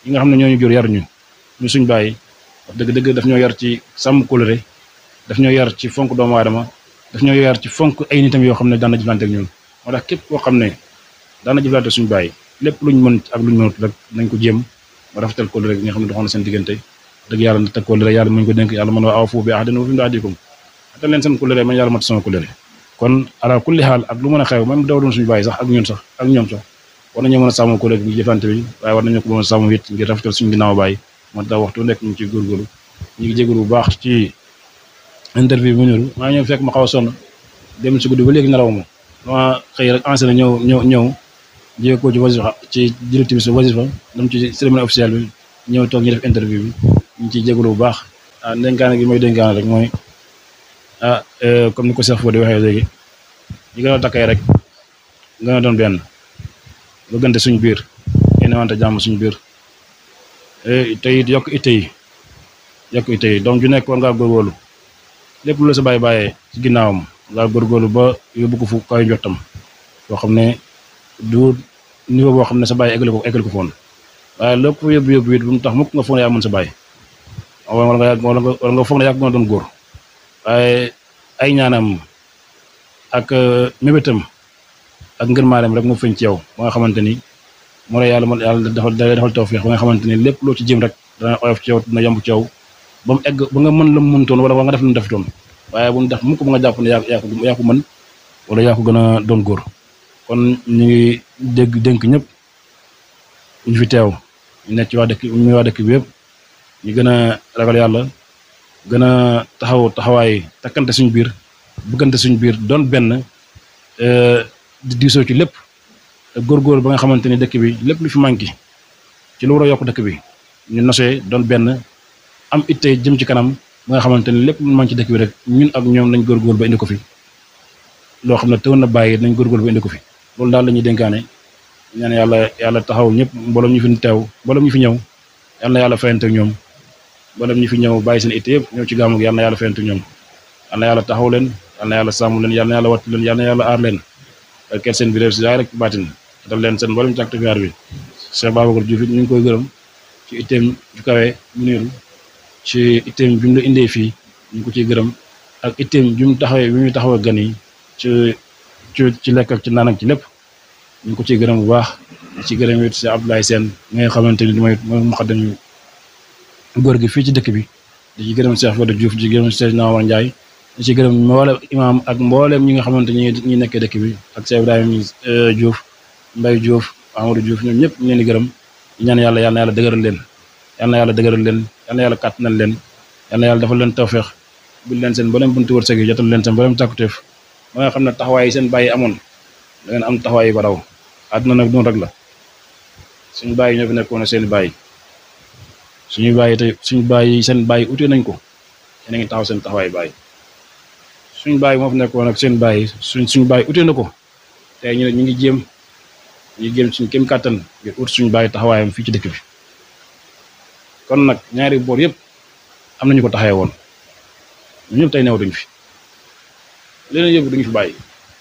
yi nga xam ne ñooñu jur yar ñu ñu suñ bàyyi wax dëgg dëgg daf ñoo yar ci sàmm kóllëre daf ñoo yar ci fonk doomu aadama daf ñoo yar ci fonk ay nitam yoo xam ne daan na jëflante ak ñun moo tax képp koo xam ne daan na jëflante suñu bàyyi lépp luñ mën ak luñ mënut rek nañ ko jéem ba rafetal kóllëre gi nga xam ne doxoon na seen diggante dëgg yàlla na teg kóllëre yàlla muñ ko dénk yàlla mën waa aw foofu bi ahdan wa fi ahdikum atal leen seen kóllëre man yàlla mat sama kóllëre kon ala kulli xaal ak lu mën a xew même daw doon suñu bàyyi sax ak ñun sax ak ñoom sax war nañoo mën a sàmm kóllëre gi jëflante bi waaye war nañoo ko mën a sàmm it ngir rafetal suñu ginnaaw bàyyi moo tax waxtu nekk ñu ci góorgóorlu ñu ngi jégalu bu baax ci interview bi mu ñëw maa ñëw fekk ma xaw a sonn dem si guddi ba léegi nelaw ma dama xëy rek enseigné ñëw ñëw ñëw jiyee ko ci wasifa ci directive bi wasifa dem ci cérémonie officielle bi ñëw toog ñu def interview bi ñu ciy jégalu bu baax ah dénkaane gi may dénkaane rek mooy ah comme ni ko Cheikh Fodé waxee léegi ñu gën a takkay rek gën a doon benn bëggante suñ biir yéen wante jàmm suñ biir te it yokk itte yi yokk itte yi donc ju nekk war ngaa góorgóorlu lépp lu la sa bàyyi bàyyee ci ginnaawam ngaa góorgóorlu ba yóbbu ko fu kaw njottam boo xam ne du niveau boo xam ne sa bàyyi eggali ko eggali ko foon waaye lépp yóbbu yóbbu it bu mu tax mukk nga foog ne yaa mën sa bàyyi wala nga yàgg wala nga wala nga foog ne yàgg nga doon góor waaye ay ñaanam ak mébétam ak ngërmaareem rek moo feeñ ci yow ba nga xamante ni moo la yàlla yàlla defal defal tawfiix ba nga xamante ni lépp loo ci jëm rek dana oyof ci yow dina yomb ci yow ba mu egg ba nga mën la mu mëntoon wala nga def lu mu defutoon waaye bu mu def mukk ba nga jàpp ne yaa yaa ko yaa ko mën wala yaa ko gën a doon góor kon ñu ngi dégg dénk ñëpp ñu fi teew ñu nekk ci waa dëkk ñu waa dëkk bi yëpp ñu gën a ragal yàlla gën a taxaw taxawaay takkante suñu biir bëggante suñu biir doon benn di diisoo ci lépp góorgóor ba nga xamante ni dëkk bi lépp lu fi manqué ci lu war a yokk dëkk bi ñu nosee doon benn am itte jëm ci kanam ba nga xamante ni lépp lu manqué ci dëkk bi rek ñun ak ñoom nañ góorgóor ba indi ko fi loo xam ne teewoon na bàyyi nañ góorgóor ba indi ko fi loolu daal la ñuy dénkaane ñaan yàlla yàlla taxaw ñëpp mbooloom ñu fi teew mbooloom ñu fi ñëw yal na yàlla fayante ak ñoom mbooloom ñu fi ñëw bàyyi seen itte yëpp ñëw ci gàmmu gi yal na yàlla fayante ak ñoom yal na yàlla taxaw leen yal na yàlla sàmm leen yal na yàlla wattu leen yal na yàlla aar leen kel seen bi réew si daay rek baatin dal leen seen mboolem càkk gaar bi Cheikh Babacar Diouf it ñu ngi koy gërëm ci itteem ju kawe mu niiru ci itteem bi mu la indee fii ñu ngi ko ciy gërëm ak itteem bi mu taxawee bi muy taxawee gan yi ci ci ci lekk ak ci naan ak ci lépp ñu ngi ko ciy gërëm bu baax ci gërëm it si Abdoulaye Sène mi nga xamante ni mooy mooy muxaddam góor gi fii ci dëkk bi di ci gërëm Cheikh Fodé Diouf di ci gërëm Cheikh Nawar Ndiaye di ci gërëm mboolem imaam ak mbooleem ñi nga xamante ñi ñi nekkee dëkk bi ak Cheikh Ibrahima Diouf Mbaye Diouf Amadou Diouf ñoom ñëpp ñu leen di gërëm di ñaan yàlla yal na yàlla dëgëral leen yal na yàlla dëgëral leen yal na yàlla kàttanal leen yal na yàlla defal leen tawfeex bil leen seen mboolem buntu wërsëg yi jotal leen seen mboolem càkkutéef ba nga xam ne taxawaay yi seen bàyyi amoon da ngeen am taxawaay yi ko raw àdduna nag noonu rek la suñu bàyyi ñoo fi nekkoon seen bàyyi suñu bàyyi tey suñu bàyyi seen bàyyi utee nañ ko yéen a ngi taxaw seen taxawaay bàyyi suñu bàyyi moo fi nekkoon ak seen bàyyi suñ suñu bàyyi utee na ko tey ñu ne ñu ngi jéem ñu ngi jéem suñu kéem kàttan ngir ut suñu bàyyi taxawaayam fii ci dëkk bi kon nag ñaari boor yëpp am nañu ko taxawee woon ñun ñëpp tey new duñ fi leneen yëpp duñu fi bàyyi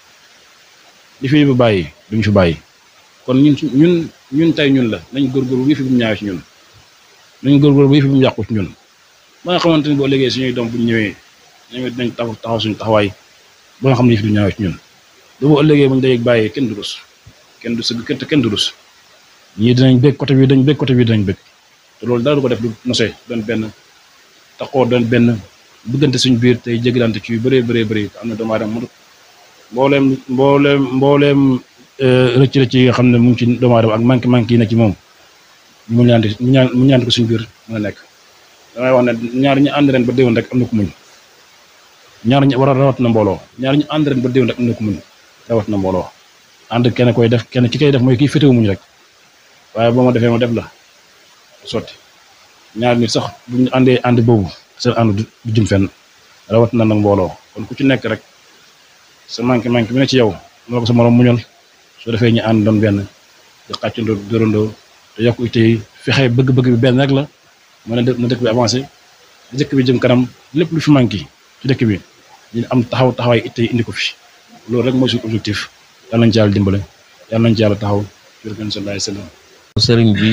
li fi yëpp bàyyi duñu fi bàyyi kon ñun ñun ñun tey ñun la nañ góorgóorlu yëf yi bu mu ñaawee ci ñun nañ góorgóorlu ba yëf yi bu mu yàqu ci ñun ba nga xamante ni boo léegi suñuy doom bu ñu ñëwee ñoom dinañ taxaw taxaw suñu taxawaay ba nga xam ne yëf yi du ñaawee ci ñun ba boo ëllëgee buñ dayeg bàyyi kenn du rus kenn du sëgg kenn kenn du rus ñii dinañ bég côté bi dañ bég côté bi dañ bég te loolu dara du ko def du nosee doon benn taxoo doon benn bëggante suñu biir tey jégalante ci yu bëree bëree bëri am na doomu aadama mënut mbooleem mbooleem mbooleem rëcc rëcc yi nga xam ne mu ngi ci doomu aadama ak manqué manqué yi na ci moom mu ñaanti mu ñaan mu ñaanti ko suñu biir mën a nekk damay wax ne ñaar ñu ànd ren ba déwén rek am na ko muñ ñaar ñu war a rawat na mbooloo ñaar ñu ànd ren ba déwén rek am na ko muñ rawat na mbooloo ànd kenn koy def kenn ki koy def mooy kii fétéwu muñ rek waaye boo ma defee ma def la sotti ñaar nit sax bu ñu àndee ànd boobu seen ànd du jëm fenn rawat na nag mbooloo kon ku ci nekk rek sa manqué manqué bi ne ci yow moo ko sa morom muñal soo defee ñu ànd doon benn di xàccandoo dórandoo te yokk itte yi fexe bëgg-bëgg bi benn rek la mën a na dëkk bi avancé dëkk bi jëm kanam lépp lu fi manqué ci dëkk bi ñu am taxaw taxawaay itte yi indi ko fi loolu rek mooy suñu objectif yal nañ ci yàlla dimbale yal nañ ci yàlla taxaw jërëjëf sallallahu alayhi wa sallam sëriñ bi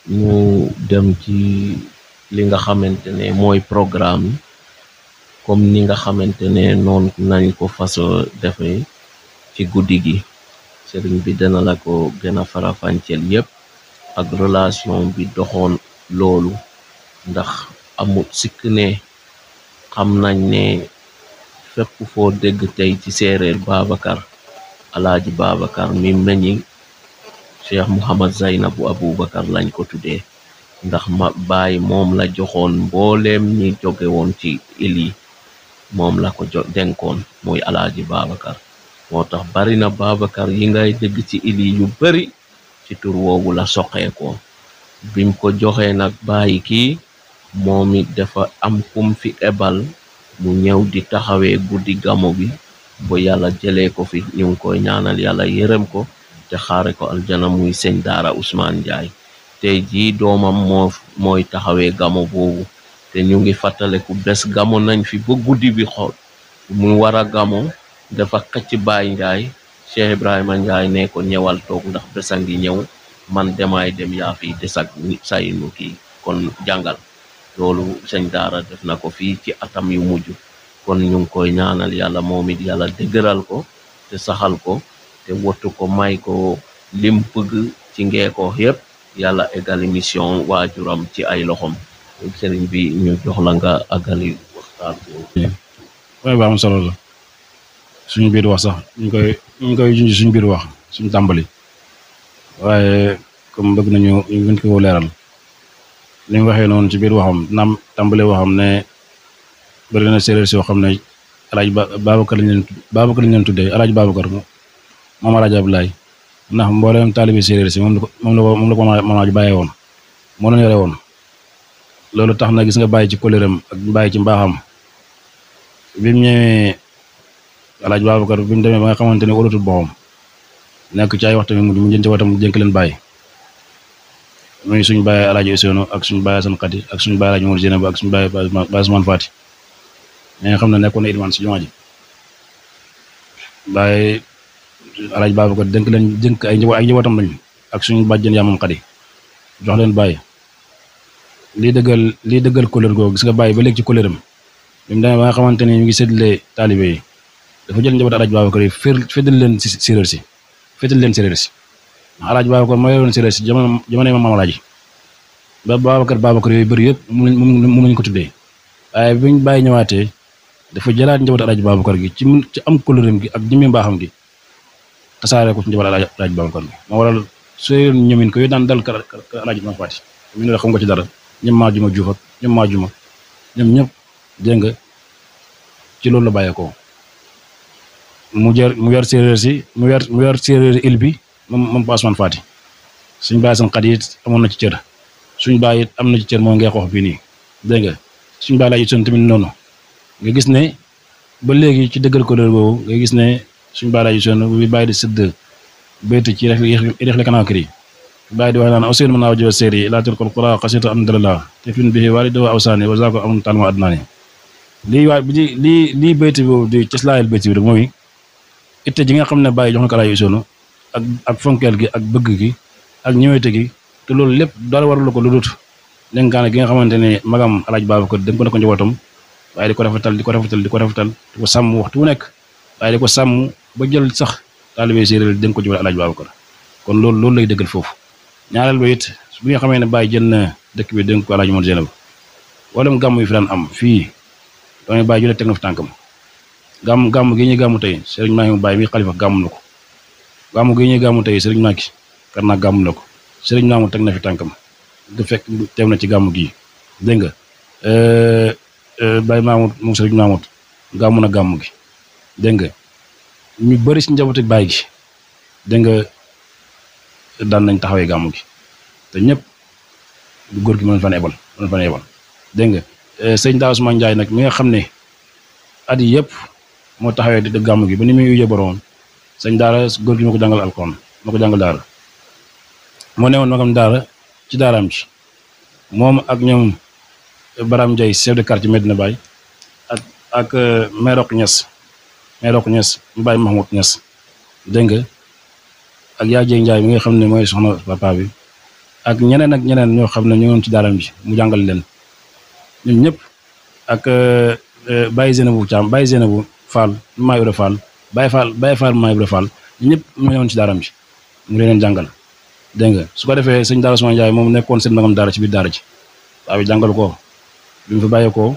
ñu dem ci li nga xamante ne mooy programme yi comme ni nga xamante ne noonu nañ ko faso defee ci guddi gi sëriñ bi dana la ko gën a farafànceel yépp ak relation bi doxoon loolu ndax amut sikk ne xam nañ ne fépp foo dégg tey ci séeréer Babacar alaaji Babacar mi meññi cheikh Mouhamad Zaynabu Aboubacar lañ ko tuddee ndax ma baay moom la joxoon mbooleem ñi jóge woon ci il yi moom la ko jo denkoon muy alaaji Babacar moo tax bari na Babacar yi ngay dégg ci il yi yu bari ci tur woowu la soqeekoo bim ko joxee nag bàyyi kii moom it dafa am kum fi ebal mu ñëw di taxawee guddi gamo bi ba yàlla jëlee ko fi ñu ngi koy ñaanal yàlla yërëm ko te xaare ko aljana muy sëñ daara Ousmane Ndiaye tey jii doomam moo mooy taxawee gamo boobu te ñu ngi fàttaleku bés gamo nañ fi ba guddi bi xool mu war a gamo dafa xëcc Baay Ndiaye Cheikh Ibrahima Ndiaye ne ko ñëwal toog ndax bés a ngi ñëw man demaay dem yaa fi des ak say nu kii kon jàngal loolu sëñ daara def na ko fii ci atam yu mujj kon ñu ngi koy ñaanal yàlla moom it yàlla dëgëral ko te saxal ko te wattu ko may ko lim bëgg ci ngeeko yépp yàlla eggali mission waajuram ci ay loxom sëriñ bi ñu jox la nga àggali waxtaan boobu waaye ba am solo la suñu biir wax sax ñu koy ñu koy junj suñu biir wax suñu tàmbali waaye comme bëgg nañu ñu gën ko leeral li mu waxee noonu ci biir waxam naam tàmbale waxam ne bëri na séeréer soo xam ne alaaj ba Babacar lañ leen Babacar lañ leen tuddee alaaj Babacar moom alaaj Abdoulaye ndax mboolem taalibi séeréer si moom la ko moom la ko moom la ko moom laaj bàyyee woon moo leen yore woon loolu tax na gis nga bàyyi ci koléram ak bàyyi ci mbaaxam bi mu ñëwee alaaj Babacar bi mu demee ba nga xamante ne wóolatul boppam nekk ci ay waxtu mi mu jënc watam jënk leen bàyyi muy suñu bàyyi alaaji Ousseynou ak suñu bàyyi Asan Xadi ak suñu bàyyi alaaji Mor Jénab ak suñu bàyyi Baye Ousmane Fati ñi nga xam ne nekkoon na ilmaan si jumaa ji bàyyi alaaji Babacar dénk leen jënk ay njaboot ay njabootam lañu ak suñu bàjjen yaamam Xadi jox leen bàyyi lii dëggal lii dëggal couleur googu gis nga bàyyi ba léegi ci couleuram bi mu demee ba nga xamante ni ñu ngi séddale taalibe yi dafa jël njaboot alaaji Babacar yi fér féddal leen si séeréer si féddal leen séeréer si alaaj Babacar moo yoroon séeréer si jamono jamono maam alaaji ba Babacar Babacar yooyu bëri yëpp mu mu lañ ko tuddee waaye biñ bàyyi ñëwaatee dafa jëlaat njaboot alaaj Babacar gi ci ci am couleuram gi ak jëmmi mbaaxam gi tasaare ko ci njaboot alaaj Babacar gi moo waral soo ñëmin ko yooyu daan dal ka alaaj ma faati mu ne la xam nga ci dara ñoom maa juma juuf ak ñoom maa juma ñoom ñëpp dégg nga ci loolu la bàyyeekoo mu jër mu yor séeréer si mu yor mu yor séeréer il bi moom moom Pa Ousmane Fati suñ bàyyi seen xat it amoon na ci cër suñ bàyyi it am na ci cër moo ngay xoox bii nii dégg nga suñ bàyyi laaj son tamit noonu nga gis ne ba léegi ci dëggal ko boobu nga gis ne suñ bàyyi laaj son bi bàyyi di sëdd béyti ci rex le kanakir yi bàyyi di wax naan aussi mën naa wajjo séeri laa tilkal qura xasita am dalala te fin bi waali doo awsaani wa zaako am talma adnaani lii waay bi lii lii béyti boobu di cëslaayal béyti bi rek mooy itte ji nga xam ne bàyyi jox na ko alaaj soonu ak ak fonkeel gi ak bëgg gi ak ñëwete gi te loolu lépp dara warul ko lu dut dénkaane gi nga xamante ne magam alaaj Babacar dénk ko ne ko njabootam waaye di ko rafetal di ko rafetal di ko rafetal di ko sàmm waxtu wu nekk waaye di ko sàmm ba jël sax taalibe séeréer dénk ko ci alaaj Babacar kon loolu loolu lay dëggal foofu ñaareel ba it bi nga xamee ne bàyyi jël na dëkk bi dénk ko alaaj Mor Jénab wala gàmm yi fi daan am fii dooy bàyyi jëlee teg na fi tànkam gàmm gàmm gi ñuy gàmmu tey sëriñ maa ngi bàyyi mi xalifa gàmm na ko gàmm gi ñuy gàmmu tey sëriñ maa ki kar naa gàmm na ko sëriñ maamu teg na fi tànkam du fekk teew na ci gàmm gii dégg nga bàyyi maamut moom sëriñ maamut gàmm na gàmm gi dégg nga ñu bëri si njabootu bàyyi gi dégg nga daan nañ taxawee gàmm gi te ñëpp góor gi mën fan ebal mën fan ebal dégg nga sëñ Daa Ousmane Ndiaye nag mi nga xam ne at yi yëpp moo taxawee di gàmm gi ba ni muy yujjee borom sëñ daara góor gi moo ko jàngal alxuraan moo ko jàngal daara moo newoon magam daara ci daaraam ci moom ak ñoom Baram Ndiaye chef de quartier Medina Baye ak ak Merok Niass Merok Niass mu Baye Mahmoud Niass dégg nga ak yaa Jey Ndiaye mi nga xam ne mooy soxna papa bi ak ñeneen ak ñeneen ñoo xam ne ñoo ngi ci daaram bi mu jàngal leen ñun ñëpp ak Baye Zeynabou Thiam Baye Zeynabou Fall maa Ibra Fall Baye Fall Baye Fall maa Ibra Fall ñëpp ñoo ñëwoon ci daaram bi mu leen jàngal dégg nga su ko defee sëñ Daara Ousmane Ndiaye moom nekkoon seen magam daara ci biir daara ji waaw bi jàngal ko bi mu fi bàyyeekoo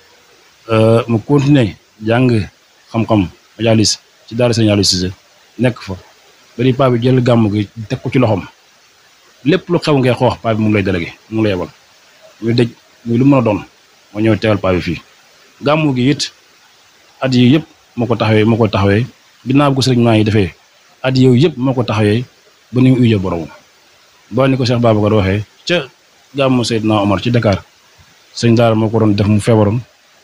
mu continuer jàng xam-xam majalis ci daara sëñ Aliou Cissé nekk fa bari paa bi jël gàmm gi teg ko ci loxoom lépp lu xew ngay xoox paa bi mu ngi lay délégué mu ngi lay yebal muy dëj muy lu mën a doon moo ñëw teewal paa bi fii gàmm gi it at yi yëpp moo ko taxawee moo ko taxawee ginnaaw ko sëriñ maa yi defee at yow yëpp moo ko taxawee ba ni mu ujjee boromam ba ni ko Cheikh Babacar waxee ca gàmmu Seydina Omar ci Dakar sëñ daara moo ko doon def mu feebaroon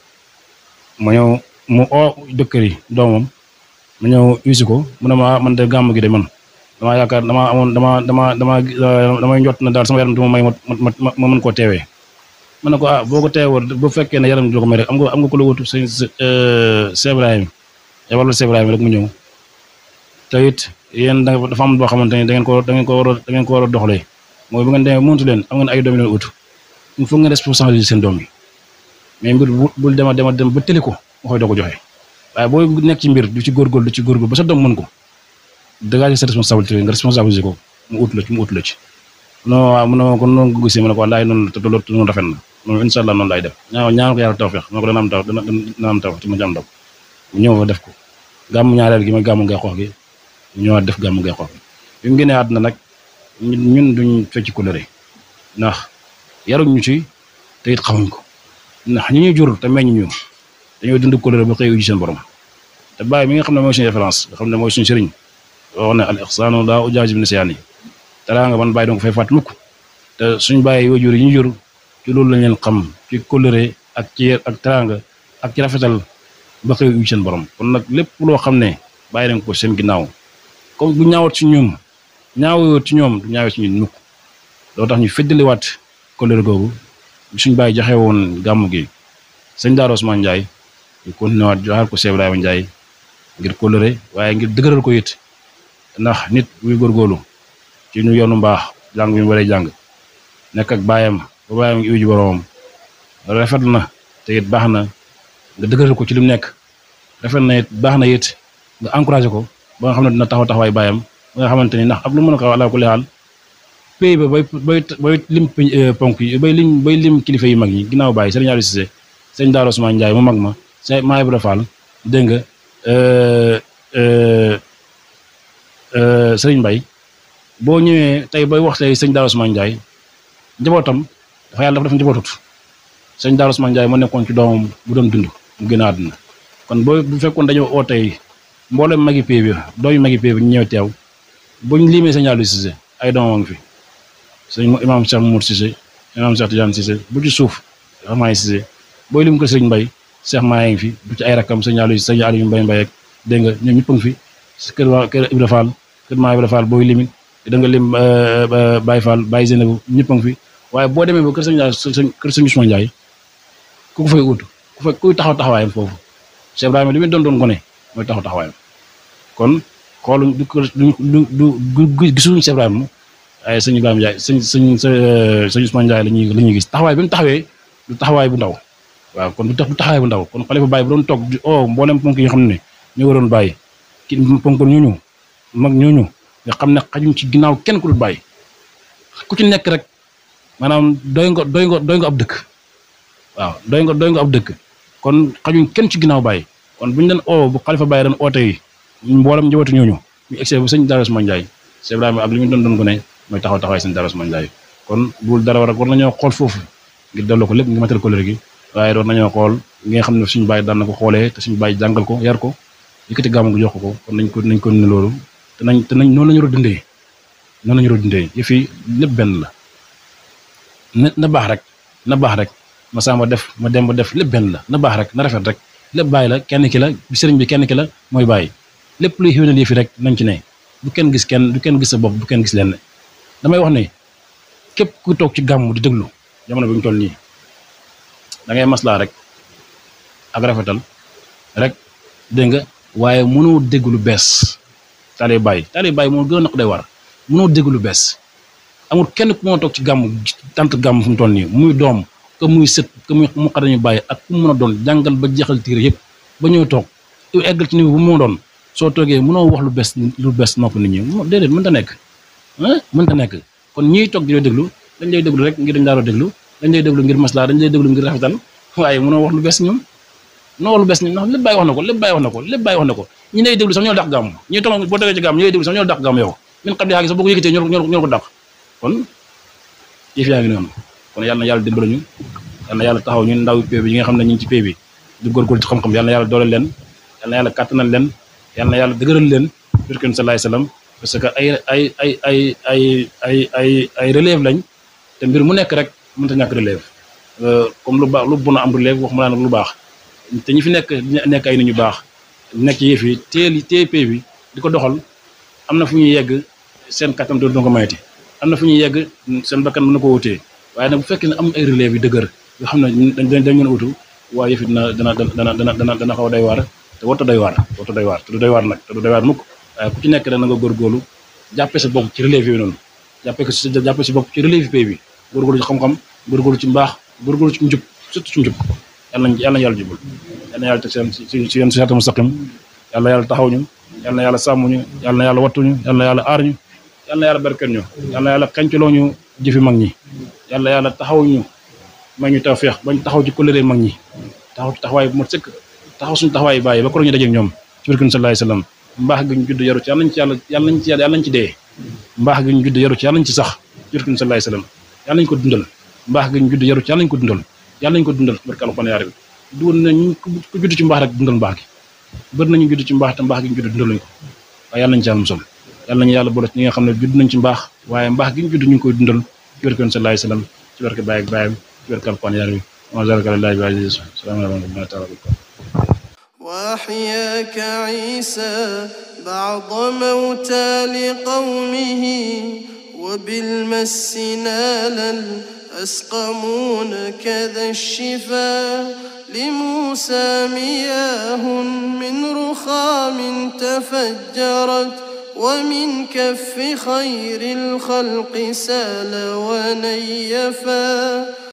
ma ñëw mu oo dëkkër yi doomam ma ñëw usi ko mu ne ma man de gàmm gi de man damaa yaakaar damaa amoon dama dama dama damay njott na daal sama yaram duma may ma ma ma mën koo teewee ma ne ko ah boo ko teewoon bu fekkee ne yaram di ko may rek am nga am nga ko la wutu sëñ Cheikh Ibrahima yabal la Cheikh Ibrahima rek mu ñëw te it yéen da dafa am boo xamante ni da ngeen ko da ngeen ko war a da ngeen ko war a doxalee mooy bu ngeen demee mëntu leen am ngeen ay doom yu leen ut il faut ngeen responsabiliser seen doom yi mais mbir bu bul dema dema dem ba tëli ko nga koy doo ko joxe waaye boo nekk ci mbir du ci góorgóorlu du ci góorgóorlu ba sa doom mën ko dégager sa responsabilité nga responsabiliser ko mu ut la ci mu ut la ci non waaw mu ne ma kon noonu ko gisee ma ne ko wallaahi noonu la te loolu noonu rafet na noonu incha allah noonu laay def ñaa ñaanal ko yàlla tawfeex ma ko dana am taw dana dana am taw te ma ci am ndaw mu ñëw fa def ko gàmmu ñaareel gi mooy gàmmu ngay xoox gi ñu ñëwaat def gàmmu ngay xoox gi bi mu génnee àdduna nag ñun duñ fecc coloré ndax yaruñ ñu ci te it xamuñ ko ndax ñi ñuy jur te meññ ñu dañoo dund coloré ba xëy uji seen borom te bàyyi mi nga xam ne mooy suñu référence nga xam ne mooy suñu sëriñ wax ne al ixsaanu laa ujaajib nisyaani taraa nga man bàyyi donc fay fàtt mukk te suñ bàyyi waajur yi ñu jur ci loolu lañ leen xam ci coloré ak ci ak teraanga ak ci rafetal ba xëy uji seen borom kon nag lépp loo xam ne bàyyi nañ ko seen ginnaaw comme bu ñaawat ci ñun ñaawoo ci ñoom du ñaawee ci ñun mukk loo tax ñu feddaliwaat coloré googu suñ bàyyi joxe woon gàmm gi sëñ Daara Ousmane Ndiaye ñu continué waat joxaat ko Cheikh Ibrahima Ndiaye ngir coloré waaye ngir dëgëral ko it ndax nit buy góorgóorlu ci ñu yoonu mbaax jàng bi mu waree jàng nekk ak baayam ba baayam ngi uji boromam rafet na te it baax na nga dëgëral ko ci li mu nekk rafet na it baax na it nga encouragé ko ba nga xam ne dina taxaw taxawaay baayam ba nga xamante ni ndax ak lu mën a ko ala kulli xaal pays ba bay bay bay lim ponk yi bay lim bay lim kilifa yu mag yi ginnaaw bàyyi Serigne Aliou Cissé sëñ Daara Ousmane Ndiaye mu mag ma sëñ Maa Ibra Fall dégg nga Serigne Mbaye boo ñëwee tey bay wax tey sëñ Daara Ousmane Ndiaye njabootam dafa yàlla dafa def njabootut sëñ Daara Ousmane Ndiaye moo nekkoon ci doomam bu doon dund mu génn àdduna kon boo bu fekkoon dañoo oo tey mboolem magi pay bi doomi magi pay bi ñu ñëw teew buñ limee sëñ Aliou Cissé ay doomam ngi fi sëñ imaam Cheikh Mour Cissé imaam Cheikh Tidiane Cissé bu ci suuf Cheikh Maay Cissé booy lim ko sëñ Mbaye Cheikh Maay ngi fi bu ci ay rakkam sëñ Aliou sëñ Aliou Mbaye Mbaye ak dégg nga ñoom ñëpp a ngi fi kër waa kër Ibra Fall kër maa Ibra Fall booy limin da nga lim Baye Fall Baye Zeynabou ñëpp a ngi fi waaye boo demee ba kër sëñ Ndiaye kër sëñ Ousmane Ndiaye ku ko fay ut ku fay kuy taxaw taxawaayam foofu Cheikh Ibrahima li muy doon doon gone mooy taxaw taxawaayam kon xooluñ du du du du gisuñu Cheikh Ibrahima waaye sëñ Ibrahima Ndiaye sëñ sëñ sëñ Ousmane Ndiaye la ñuy la ñuy gis taxawaay bi mu taxawee du taxawaay bu ndaw waaw kon du tax du taxawaay bu ndaw kon xalifa Baye bu doon toog di oh mboolem ponk yi nga xam ne ñu waroon bàyyi ki ponk ñooñu mag ñooñu nga xam ne xajuñ ci ginnaaw kenn ku dul bàyyi ku ci nekk rek maanaam doy nga doy nga doy nga ab dëkk waaw doy nga doy nga ab dëkk kon xajuñ kenn ci ginnaaw bàyyi kon bu ñu leen oo bu xalifa Baye doon oote yi mboolem njabootu ñooñu ñu egsee bu sëñ Daara Ousmane Ndiaye Cheikh Ibrahima ak li ñu doon doon ko ne mooy taxaw taxawaay sëñ Daara Ousmane Ndiaye kon bul dara war a war nañoo xool foofu ngir delloo ko lépp ngir matal ko léegi waaye war nañoo xool nga xam ne suñu bàyyi daan na ko xoolee te suñu bàyyi jàngal ko yar ko yëkkati gàmmu gi jox ko ko kon nañ ko nañ ko ne loolu te nañ te nañ noonu la ñu war a dundee noonu la ñu war a dundee yëf yi lépp benn la na na baax rek na baax rek ma samba def ma dem ba def lépp benn la na baax rek na rafet rek lépp bàyyi la kenn ki la sëriñ bi kenn ki la mooy bàyyi lépp luy xéwénal yëf yi rek nañ ci ne bu kenn gis kenn du kenn gis sa bopp du kenn gis lenn damay wax ne képp ku toog ci gàmmu di déglu jamono bi ñu toll nii da ngay maslaa rek ak rafetal rek dégg nga waaye mënoo dégg lu bees taalee bàyyi taalee bàyyi moo gën a naq day war mënoo dégg lu bees amul kenn ku moo toog ci gàmm tant gàmm fu mu toll nii muy doom que muy sët que muy mu xadañu bàyyi ak ku mu mën a doon jàngal ba jeexal tiir yëpp ba ñëw toog eggal ci niveau bu moo doon soo toogee mënoo wax lu bees lu bees nopp nit ñi déedéet mënta nekk ah mënta nekk kon ñiy toog di la déglu dañ lay déglu rek ngir dañ laa déglu dañ lay déglu ngir maslaa dañ lay déglu ngir rafetal waaye mënoo wax lu bees ñoom mënoo wax lu bees ñoom ndax lépp bàyyi wax na ko lépp bàyyi wax na ko lépp bàyyi wax na ko ñi lay déglu sax ñoo dàq gàmm ñi toog boo tegee ci gàmm ñi lay déglu sax ñoo dàq gàmm yow min xam di xaagi sax boo ko yëkkatee ñoo ñoo ko dàq kon yëf yaa ngi noonu kon yàlla na yàlla dimbali ñu yàlla na yàlla taxaw ñun ndaw pay bi yi nga xam ne ñu ngi ci pay bi di góorgóorlu ci xam-xam yàlla na yàlla dooleel leen yàlla na yàlla kàttanal leen yàlla na yàlla dëgëral leen birken salaay salaam parce que ay ay ay ay ay ay ay ay relève lañ te mbir mu nekk rek mënta ñàkk relève comme lu baax lu bon am relève wax ma nag lu baax te ñi fi nekk nekk ay nit ñu baax nekk ci yëf yi teel téye pay bi di ko doxal am na fu ñuy yegg seen kattan doo ko mayati am na fu ñuy yegg seen bakkan mën na ko wutee waaye nag bu fekkee ne am ay relève yu dëgër yoo xam ne dañ dañ mën a utu waaye yëf yi dina dana dana dana dana dana xaw a doy waar te warta doy waar warta doy waar te du doy waar nag te du doy waar mukk waaye ku ci nekk rek na nga góorgóorlu jàppee sa bopp ci relève yi noonu jàppee ko si jàppee si bopp ci relève pay bi góorgóorlu ci xam-xam góorgóorlu ci mbaax góorgóorlu ci njub surtout ci njub yàlla nañ yàlla na yàlla jubal yàlla na yàlla teg seen si si yéen siraatal mustaqim yàlla yàlla taxaw ñu yàlla na yàlla sàmm ñu yàlla na yàlla wattuñu yàlla na yàlla aar ñu yàlla na yàlla barkeel ñu yàlla na yàlla xancaloo ñu jëfi mag ñi yàlla yàlla taxaw ñu may ñu tawfeex bañ taxaw ci kóllëre mag ñi taxaw ci taxawaay bu mat sëkk taxaw suñu taxawaay bàyyi ba ko ñu dajeek ñoom ci barkun sallallahu alayhi wasallam mbaax gi ñu judd yaru ci yàlla nañ ci yàlla yàlla nañ ci yàlla nañ ci dee mbaax gi ñu judd yaru ci yàlla nañ ci sax ci barkun sallallahu alayhi wasallam yàlla nañ ko dundal mbaax gi ñu judd yaru ci yàlla nañ ko dundal yàlla nañ ko dundal barke alxuraan yaa rabbi du woon nañ ku judd ci mbaax rek dundal mbaax gi bëri nañu judd ci mbaax te mbaax gi ñu judd dundal nañ ko waaye yàlla nañ ci yàlla musal yàlla nañu yàlla boole ci ñi nga xam ne judd nañ ci mbaax waaye mbaax gi ñu judd ñu ngi koy dundal ci barke sallallahu alayhi wasallam ci barke baay ak baayam ci barke alxuraan yaa rabbi wa zalika lillahi bi aziz salaam alaykum wa rahmatullahi وأحياك عيسى بعض موتى لقومه وبالمس نالا أسقمون كذا الشفا لموسى مياه من رخام تفجرت ومن كف خير الخلق سال ونيفا